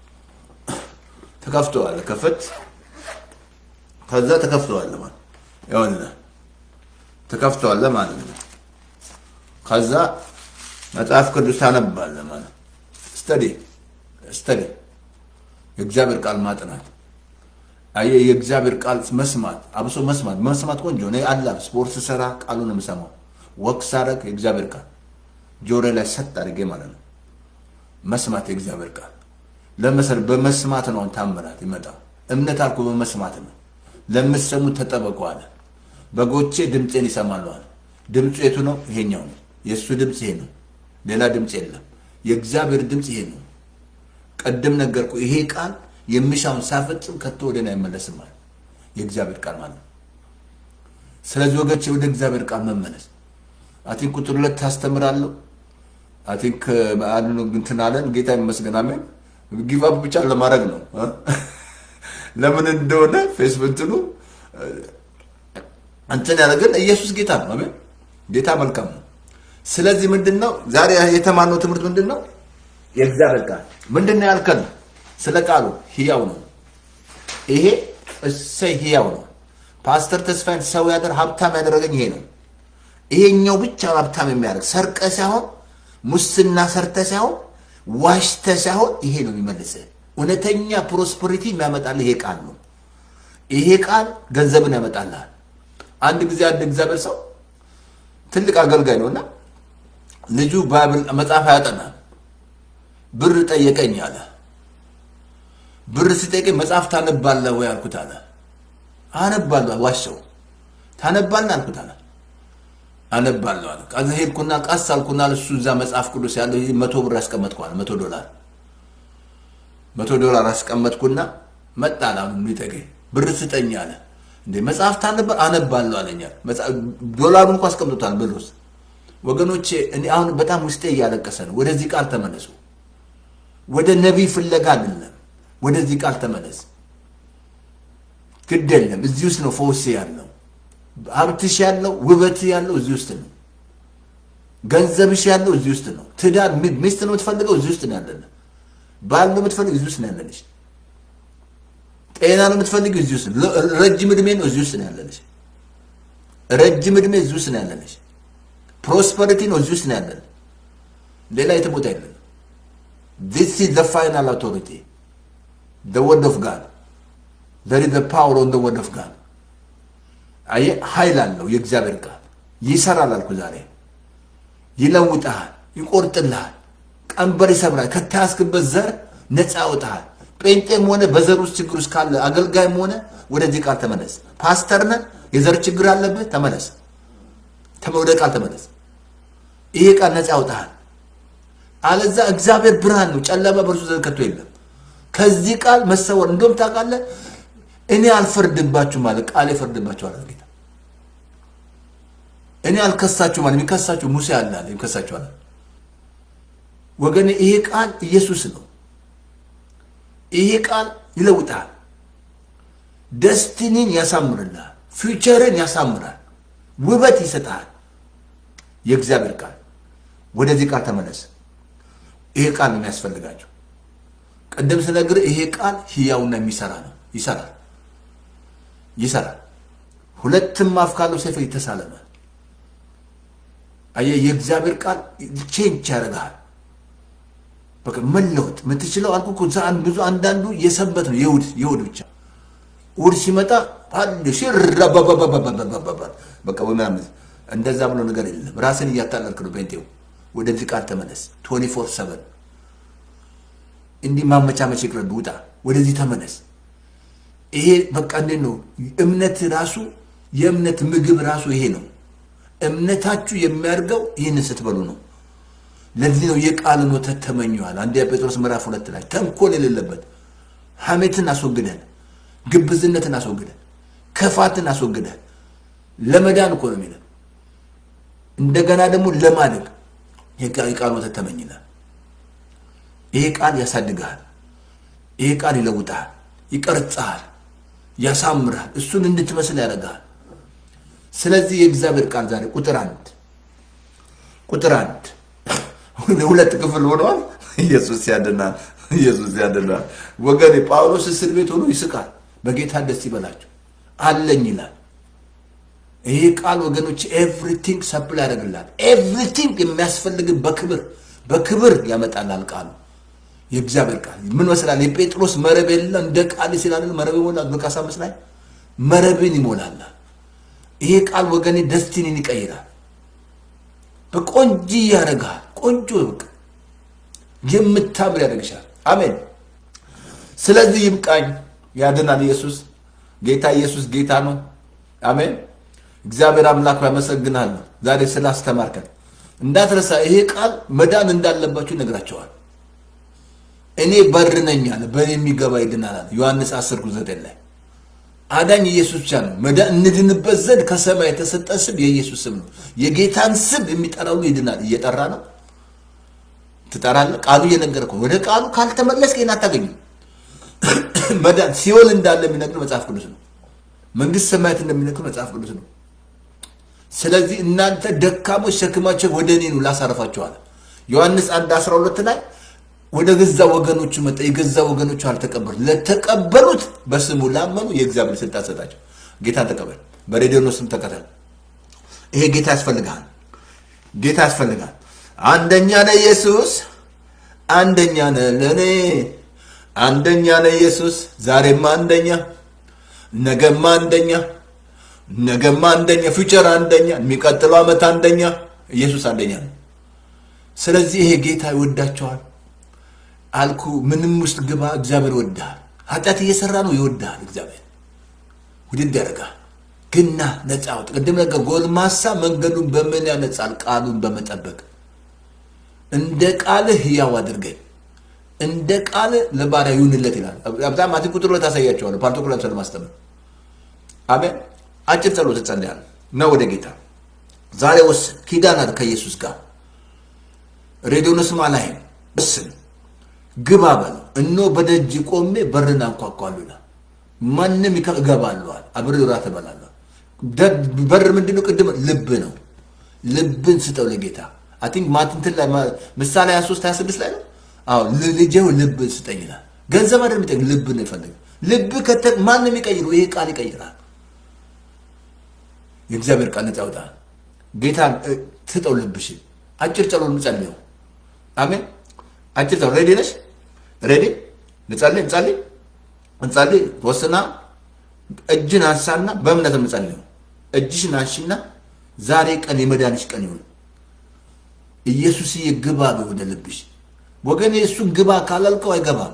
ትከፍተዋለህ፣ ክፍት ከዛ ትከፍተዋለህ ማለት ይኸውልህ ትከፍተዋለህ ማለት ነው። ከዛ መጽሐፍ ቅዱስ ታነባለህ ማለት ስተዲ ስተዲ የእግዚአብሔር ቃል ማጥናት አየህ፣ የእግዚአብሔር ቃል መስማት፣ አብሶ መስማት መስማት ቆንጆ ነው። አላ ስፖርት ስሰራ ቃሉን የምሰማው ወቅ ሳረግ የእግዚአብሔር ቃል ጆሮ ላይ ሰጥ አድርጌ ማለት ነው። መስማት የእግዚአብሔር ቃል ለመሰል በመስማት ነው ታምራት ይመጣ። እምነት አልኩ በመስማት ነው። ለምትሰሙ ተጠበቁ አለ። በጎቼ ድምፄን ይሰማሉ አለ። ድምፁ የቱ ነው? ይሄኛው ነው። የእሱ ድምፅ ይሄ ነው። ሌላ ድምፅ የለም። የእግዚአብሔር ድምፅ ይሄ ነው። ቀደም ነገርኩ። ይሄ ቃል የሚሻውን ሳፈጽም ከቶ ወደ እኔ አይመለስም ማለት የእግዚአብሔር ቃል ማለት ነው። ስለዚህ ወገቼ ወደ እግዚአብሔር ቃል መመለስ አቲንክ ቁጥር ሁለት ታስተምራለሁ። አቲንክ አሉ እንትን አለን። ጌታ ይመስገን አሜን። ጊቫፕ ብቻ ለማድረግ ነው። ለምን እንደሆነ ፌስቡክ እንትኑ እንትን ያደረግን ኢየሱስ ጌታ ነው። አሜን። ጌታ መልካም ነው። ስለዚህ ምንድን ነው ዛሬ የተማርነው ትምህርት ምንድን ነው? የእግዚአብሔር ቃል ምንድን ነው ያልከን? ስለ ቃሉ ህያው ነው። ይሄ እሰይ ህያው ነው። ፓስተር ተስፋዬን ሰው ያደር ሀብታም ያደረገኝ ይሄ ነው። ይሄኛው ብቻ ሀብታም የሚያደርግ ሰርቀ ሳይሆን ሙስና ሰርተ ሳይሆን ዋሽተ ሳይሆን ይሄ ነው የሚመልስህ። እውነተኛ ፕሮስፐሪቲ የሚያመጣልህ ይሄ ቃል ነው። ይሄ ቃል ገንዘብን ያመጣልሃል። አንድ ጊዜ አንድ እግዚአብሔር ሰው ትልቅ አገልጋይ ነው እና ልጁ ባይብል መጽሐፍ አያጠናም። ብር ጠየቀኝ አለ። ብር ሲጠይቀኝ መጽሐፍ ታነባለህ ወይ አልኩት አለ። አነባለሁ ዋሸው። ታነባለህ አልኩት አለ። አነባለሁ አለ። ከዛ ሄድኩና ቀስ አልኩና እሱ እዛ መጽሐፍ ቅዱስ ያለው ይሄ መቶ ብር ያስቀመጥኳል። መቶ ዶላር መቶ ዶላር አስቀመጥኩና መጣ አለ። አሁን የሚጠይቀኝ ብር ስጠኝ አለ። እንዴ መጽሐፍ ታነባ አነባለሁ አለኛል። ዶላሩን እንኳ አስቀምጦታል ብር ውስጥ ወገኖቼ እኔ አሁን በጣም ውስጤ እያለቀሰ ነው። ወደዚህ ቃል ተመለሱ። ወደ ነቢይ ፍለጋ አይደለም። ወደዚህ ቃል ተመለስ። ግድ የለም እዚህ ውስጥ ነው ፈውስ ያለው። ሀብትሽ ያለው ውበት ያለው እዚህ ውስጥ ነው። ገንዘብሽ ያለው እዚህ ውስጥ ነው። ትዳር ሚስት ነው የምትፈልገው እዚህ ውስጥ ነው ያለነ። ባል ነው የምትፈልገው እዚህ ውስጥ ነው ያለነሽ። ጤና ነው የምትፈልገው እዚህ ውስጥ ነው። ረጅም እድሜ ነው እዚህ ውስጥ ነው ያለነሽ። ረጅም እድሜ እዚህ ውስጥ ነው ያለነሽ። ፕሮስፐሪቲ ነው እዚህ ውስጥ ነው ያለን። ሌላ የትም ቦታ የለን። ዚስ ኢዝ ዘ ፋይናል አውቶሪቲ ዘ ወርድ ኦፍ ጋድ ዘር ኢዝ ፓወር ኦን ዘ ወርድ ኦፍ ጋድ። አየህ ኃይል አለው የእግዚአብሔር ቃል ይሰራል አልኩ ዛሬ። ይለውጥሃል፣ ይቆርጥልሃል፣ ቀንበር ይሰብራል። ከተያዝክበት ዘር ነፃ ያወጣሃል። ጴንጤም ሆነ በዘር ውስጥ ችግር ውስጥ ካለ አገልጋይም ሆነ ወደዚህ ቃል ተመለስ። ፓስተር ነህ፣ የዘር ችግር አለብህ፣ ተመለስ ወደ ቃል ተመለስ። ይሄ ቃል ነፃ ያውጣሃል። አለዛ እግዚአብሔር ብርሃን ነው፣ ጨለማ በእርሱ ዘንድ ከቶ የለም። ከዚህ ቃል መሰወር እንደውም ታውቃለህ፣ እኔ አልፈርድባችሁም አለ ቃል ይፈርድባችኋል አለ ጌታ። እኔ አልከሳችሁም አለ። የሚከሳችሁ ሙሴ አለ አለ የሚከሳችኋል። ወገኔ ይሄ ቃል ኢየሱስ ነው። ይሄ ቃል ይለውጣል። ደስቲኒን ያሳምርልሃል። ፊውቸርን ያሳምራል። ውበት ይሰጣል። የእግዚአብሔር ቃል ወደዚህ ቃል ተመለስ። ይሄ ቃል ነው የሚያስፈልጋቸው። ቅድም ስነግርህ ይሄ ቃል ህያውና የሚሰራ ነው። ይሰራል ይሰራል። ሁለትም አፍ ካለው ሰይፍ ይተሳለማል። አየህ፣ የእግዚአብሔር ቃል ቼንጅ ያደርግሃል። በቃ መለወጥ የምትችለው አልኩ እኮ ብዙ አንዳንዱ የሰንበት ነው የእሑድ የእሑድ ብቻ እሑድ ሲመጣ አንድ ሽራባባባባባባባ በቃ ምናምን እንደዛ ብሎ ነገር የለም። ራስን እያታለልክ ነው። ጴንጤው ወደዚህ ቃል ተመለስ። ቶኒ ፎር ሰቨን እንዲህ ማመቻመች ይቅርብ፣ ውጣ፣ ወደዚህ ተመለስ። ይሄ በቃ እንዴት ነው እምነት ራሱ የእምነት ምግብ ራሱ ይሄ ነው። እምነታችሁ የሚያድገው ይህንን ስትበሉ ነው። ለዚህ ነው የቃልን ወተት ተመኘዋል። አንደኛ ጴጥሮስ ምዕራፍ ሁለት ላይ ተንኮል የሌለበት ሐሜትን አስወግደን ግብዝነትን አስወግደን ክፋትን አስወግደን ለመዳን እኮ ነው የሚለን። እንደገና ደግሞ ለማደግ የቃል ወተት ተመኝናል። ይሄ ቃል ያሳድግሃል። ይሄ ቃል ይለውጥሃል፣ ይቀርጽሃል፣ ያሳምርሃል፣ እሱን እንድትመስል ያደርግሃል። ስለዚህ የእግዚአብሔር ቃል ዛሬ ቁጥር አንድ ቁጥር አንድ ሁለት ክፍል ሆነዋል። ኢየሱስ ያድናል፣ ኢየሱስ ያድናል። ወገኔ ጳውሎስ እስር ቤት ሆኖ ይስቃል። በጌታ ደስ ይበላቸው አለኝ ይላል። ይሄ ቃል ወገኖች ኤቭሪቲንግ ሰፕል ያደርግላል። ኤቭሪቲንግ የሚያስፈልግ በክብር በክብር ያመጣላል ቃሉ የእግዚአብሔር ቃል ምን መስላል? የጴጥሮስ መረብ የለ እንደ ቃል ሲላል መረብ ይሞላል። ሉቃስ አምስት ላይ መረብን ይሞላላል። ይሄ ቃል ወገኔ ደስቲኒን ይቀይራል። በቆንጂ ያደርግሃል። ቆንጆ በቃ የምታምር ያደርግሻል። አሜን። ስለዚህ ይብቃኝ። ያድናል። ኢየሱስ ጌታ ኢየሱስ ጌታ ነው። አሜን። እግዚአብሔር አምላክ ያመሰግናለሁ ዛሬ ስላስተማርከን። እንዳትረሳ፣ ይሄ ቃል መዳን እንዳለባችሁ ይነግራቸዋል። እኔ በር ነኝ አለ፣ በእኔ የሚገባ ይድናል አለ ዮሐንስ 10 9 ላይ አዳኝ ኢየሱስ ብቻ ነው። መዳን እንድንበት ዘንድ ከሰማይ የተሰጠ ስም የኢየሱስ ስም ነው። የጌታን ስም የሚጠራ ሁሉ ይድናል። እየጠራ ነው። ትጠራለህ። ቃሉ እየነገርከው ወደ ቃሉ ካልተመለስክ ይህን አታገኝም። መዳን ሲኦል እንዳለ የሚነግር መጽሐፍ ቅዱስ ነው። መንግስት ሰማያት እንደሚነግር መጽሐፍ ቅዱስ ነው። ስለዚህ እናንተ ደካሞች ሸክማቸው ወደ እኔ ነው ላሳረፋችኋል። ዮሐንስ 1 12 ላይ ወደ ገዛ ወገኖቹ መጣ፣ የገዛ ወገኖቹ አልተቀበሉ። ለተቀበሉት በስሙ ላመኑ የእግዚአብሔር ስልጣን ሰጣቸው። ጌታን ተቀበል፣ በሬዲዮ ስም ተከተል። ይሄ ጌታ ያስፈልግሃል። ጌታ ያስፈልጋል። አንደኛ ነህ ኢየሱስ፣ አንደኛ ነህ ለእኔ፣ አንደኛ ነህ ኢየሱስ፣ ዛሬማ አንደኛ፣ ነገማ አንደኛ፣ ነገማ አንደኛ፣ ፊውቸር አንደኛ፣ የሚቀጥለው ዓመት አንደኛ። ኢየሱስ አንደኛ ነው። ስለዚህ ይሄ ጌታ ይወዳቸዋል አልኩ። ምንም ውስጥ ግባ፣ እግዚአብሔር ይወድሃል። ኃጢአት እየሰራ ነው ይወድሃል። እግዚአብሔር ውድድ ያደርጋል። ግና ነፃ አውጥ። ቅድም ነገር ጎልማሳ መንገዱን በምን ያነጻል? ቃሉን በመጠበቅ እንደ ቃልህ ሕያው አድርገኝ፣ እንደ ቃልህ ለባሪያ ይሁንለት ይላል። በጣም አቲ ቁጥር ሁለት አሳያቸዋለሁ። ፓርቶኩላር ስለማስተምር አሜን። አጭር ጸሎት እጸልያለሁ እና ወደ ጌታ ዛሬ ወስን። ኪዳናት ከኢየሱስ ጋር ሬዲዮን ስማ ላይም ወስን፣ ግባ በለው። እኖ በደጅ ቆሜ በርን አንኳኳሉ ይላል። ማንም እገባለዋል፣ አብሬ እራት እበላለሁ። በር ምንድነው? ቅድም ልብ ነው። ልብን ስጠው ለጌታ አይ ቲንክ ማትንትን ላይ ምሳሌ 23 26 ላይ ነው። አዎ ልጄው ልብ ስጠኝ ይላል። ገንዘብ አይደለም የሚጠይቅ ልብ ነው የፈለገው። ልብ ከተ ማንም ይቀይሩ፣ ይሄ ቃል ይቀይራል። የእግዚአብሔር ቃል ነፃ ያወጣል። ጌታ ስጠው ልብሽን። አጭር ጸሎት እንጸልየው። አሜን። አጭር ጸሎት ሬዲ ነሽ? ሬዲ እንጸልይ፣ እንጸልይ፣ እንጸልይ። ወስና እጅን አንሳና በእምነት እንጸልየው። እጅሽን አንሺና ዛሬ ቀን የመዳንሽ ቀን ይሁን። ኢየሱስዬ ግባ ወደ ልብሽ። ወገኔ እሱን ግባ ካላልከው አይገባም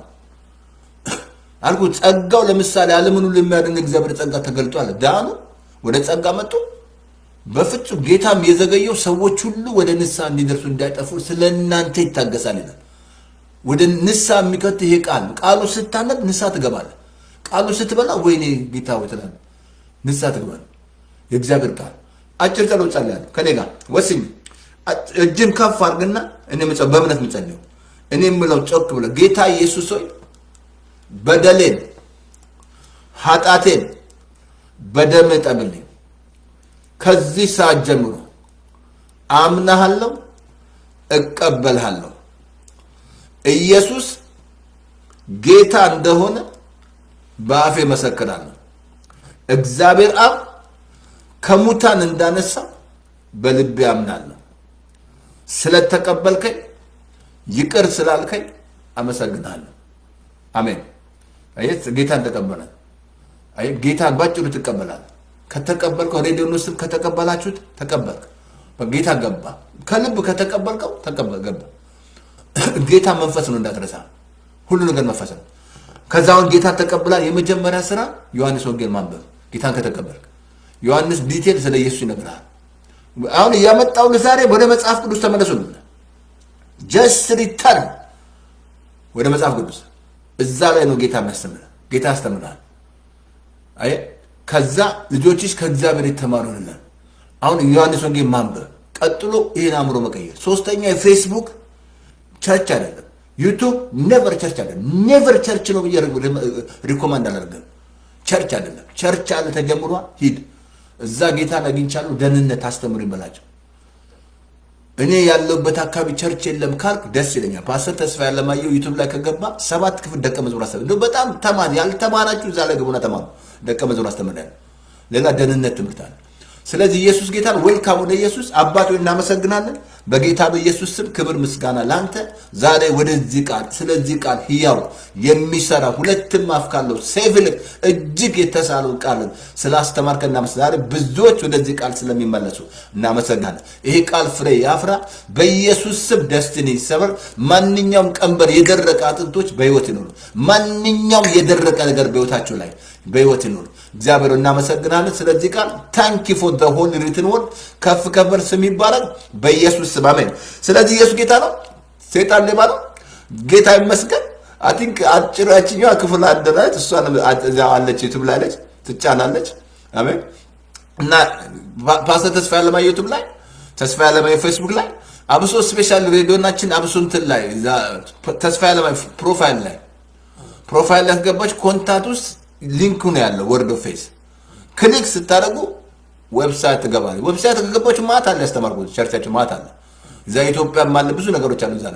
አልኩ። ጸጋው ለምሳሌ ዓለምን ሁሉ የሚያድን እግዚአብሔር ጸጋ ተገልጧል። ዳኑ፣ ወደ ጸጋ መጡ። በፍጹም ጌታም የዘገየው ሰዎች ሁሉ ወደ ንስሐ እንዲደርሱ እንዳይጠፉ ስለ እናንተ ይታገሳል ይላል። ወደ ንስሐ የሚከት ይሄ ቃል ቃሉ ስታነብ ንስሐ ትገባለህ። ቃሉ ስትበላ ወይኔ ጌታ ወይ ትላለህ፣ ንስሐ ትገባለህ። የእግዚአብሔር ቃል አጭር ጸሎት ጸልያለሁ ከኔ ጋር ወስኝ። እጅን ከፍ አድርግና እኔ በእምነት የምጸልየው እኔ የምለው ጮክ ብለህ ጌታ ኢየሱስ ሆይ በደሌን ኃጢአቴን በደም እጠብልኝ። ከዚህ ሰዓት ጀምሮ አምናሃለሁ፣ እቀበልሃለሁ። ኢየሱስ ጌታ እንደሆነ በአፌ መሰክራለሁ። እግዚአብሔር አብ ከሙታን እንዳነሳ በልቤ አምናለሁ። ስለተቀበልከኝ ይቅር ስላልከኝ አመሰግናለሁ። አሜን። አየት ጌታን ተቀበለ። አይ ጌታን ባጭሩ ትቀበላል። ከተቀበልከው ሬዲዮን ውስጥ ከተቀበላችሁት ተቀበልክ፣ ጌታ ገባ። ከልብ ከተቀበልከው ተቀበል ገባ። ጌታ መንፈስ ነው እንዳትረሳ፣ ሁሉ ነገር መንፈስ ነው። ከዛውን ጌታን ተቀብላል። የመጀመሪያ ስራ ዮሐንስ ወንጌል ማንበብ። ጌታን ከተቀበልክ ዮሐንስ ዲቴል ስለ ኢየሱስ ይነግራል። አሁን እያመጣው ዛሬ ወደ መጽሐፍ ቅዱስ ተመለሱ። ጀስት ሪተርን ወደ መጽሐፍ ቅዱስ እዛ ላይ ነው ጌታ የሚያስተምር። ጌታ ያስተምራል። አይ ከዛ ልጆችሽ ከእግዚአብሔር የተማሩ ይሆናል። አሁን ዮሐንስ ወንጌል ማንበብ፣ ቀጥሎ ይህን አእምሮ መቀየር። ሶስተኛ የፌስቡክ ቸርች አይደለም፣ ዩቱብ ኔቨር ቸርች አይደለም። ኔቨር ቸርች ነው ብዬ ሪኮማንድ አላደርግም። ቸርች አይደለም። ቸርች አለ ተጀምሯ፣ ሂድ እዛ ጌታን አግኝቻለሁ፣ ደህንነት አስተምር ይበላቸው። እኔ ያለሁበት አካባቢ ቸርች የለም ካልክ ደስ ይለኛል። ፓስተር ተስፋ ያለማየሁ ዩቱብ ላይ ከገባ ሰባት ክፍል ደቀ መዝሙር አስተምር። እንደው በጣም ተማሪ ያልተማራችሁ እዛ ላይ ገቡና ተማሩ። ደቀ መዝሙር አስተምር። ሌላ ደህንነት ትምህርት አለ። ስለዚህ ኢየሱስ ጌታን ዌልካም ወደ ኢየሱስ አባት ሆይ እናመሰግናለን። በጌታ በኢየሱስ ስም ክብር ምስጋና ለአንተ። ዛሬ ወደዚህ ቃል ስለዚህ ቃል ህያው የሚሰራ ሁለትም አፍ ካለው ሰይፍ ይልቅ እጅግ የተሳለው ቃልን ስላስተማርከን እናመሰግናለን። ዛሬ ብዙዎች ወደዚህ ቃል ስለሚመለሱ እናመሰግናለን። ይሄ ቃል ፍሬ ያፍራ። በኢየሱስ ስም ደስትኒ ይሰበር። ማንኛውም ቀንበር የደረቀ አጥንቶች በህይወት ይኖሩ። ማንኛውም የደረቀ ነገር በህይወታቸው ላይ በህይወት ይኖሩ። እግዚአብሔር እናመሰግናለን ስለዚህ ቃል ታንኪ ፎር ዘ ሆሊ ሪትን ወርድ ከፍ ከበር ስም ይባላል በኢየሱስ ስም አሜን። ስለዚህ ኢየሱስ ጌታ ነው፣ ሴጣን ሌባ ነው። ጌታ ይመስገን። አይ ቲንክ አጭር ያችኛዋ ክፍል አደራች እሷ እዚያው አለች፣ ዩቱብ ላይ አለች፣ ትጫናለች። አሜን። እና ፓስተር ተስፋ ያለማየሁ ዩቱብ ላይ ተስፋ ያለማየሁ ፌስቡክ ላይ አብሶ ስፔሻል ሬዲዮናችን አብሶ እንትን ላይ ተስፋ ያለማየሁ ፕሮፋይል ላይ ፕሮፋይል ላይ ያስገባች ኮንታክት ውስጥ ሊንኩ ነው ያለው። ወርድ ኦፍ ፌስ ክሊክ ስታደርጉ ዌብሳይት ትገባለች። ዌብሳይት ከገባችሁ ማታ አለ ያስተማርኩት ቸርቻችን ማታ አለ። እዛ ኢትዮጵያም አለ ብዙ ነገሮች አሉ እዛ ላይ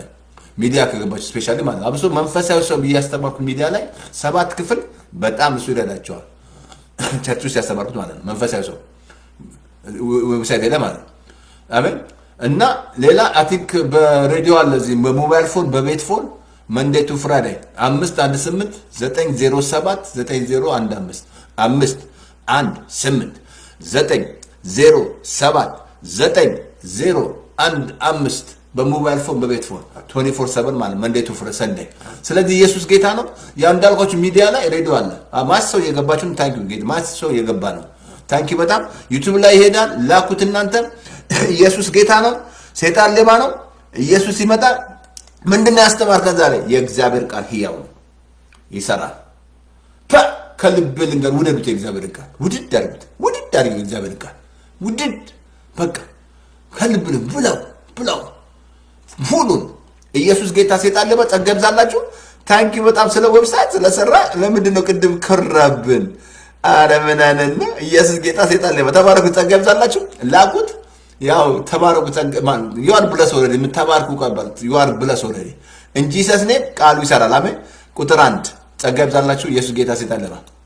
ሚዲያ ከገባችሁ ስፔሻሊ ማለት ነው። አብሶ መንፈሳዊ ሰው ብዬ ያስተማርኩት ሚዲያ ላይ ሰባት ክፍል በጣም እሱ ይረዳቸዋል። ቸርች ውስጥ ያስተማርኩት ማለት ነው። መንፈሳዊ ሰው ዌብሳይት ሄደ ማለት ነው። አሜን። እና ሌላ አይ ቲንክ በሬዲዮ አለ እዚህ በሞባይል ፎን በቤት ፎን መንዴ ቱ ፍራይዴይ አምስት አንድ ስምንት ዘጠኝ ዜሮ ሰባት ዘጠኝ ዜሮ አንድ አምስት አምስት አንድ ስምንት ዘጠኝ ዜሮ ሰባት ዘጠኝ ዜሮ አንድ አምስት በሞባይል ፎን በቤት ፎን 24 7 ማለት መንዴ ቱ ፍረ ሰንደይ። ስለዚህ ኢየሱስ ጌታ ነው። ያ እንዳልኳችሁ ሚዲያ ላይ ሬዲዮ አለ። ማስ ሰው እየገባችሁ ታንኪ ጌታ ማስ ሰው እየገባ ነው። ታንኪ በጣም ዩቱብ ላይ ይሄዳል። ላኩት እናንተ። ኢየሱስ ጌታ ነው። ሴጣን ሌባ ነው። ኢየሱስ ይመጣል። ምንድን ነው ያስተማርከን ዛሬ? የእግዚአብሔር ቃል ህያው ነው፣ ይሰራል። ፐ ከልብ ልንገር፣ ውደዱት። የእግዚአብሔር ቃል ውድድ አድርጉት፣ ውድድ አድርጉ። የእግዚአብሔር ቃል ውድድ በቃ ከልብ ልብ ብለው ብለው ሁሉን ኢየሱስ ጌታ ሴጣን ሌባ ጸጋ ይብዛላችሁ። ታንኪ በጣም ስለ ዌብሳይት ስለሰራ ለምንድን ነው ቅድም ከራብን? አረ ምን አይነት ነው? ኢየሱስ ጌታ ሴጣን ሌባ ተባረኩ። ጸጋ ይብዛላችሁ። ላኩት ያው ተባረኩ። ዩአር ብለስ ኦልሬዲ የምታባርኩ ቀበል ዩአር ብለስ ኦልሬዲ እንጂ ሰስኔ ቃሉ ይሰራል። አሜን። ቁጥር አንድ ጸጋ ይብዛላችሁ። ኢየሱስ ጌታ ሴጣን ሌባ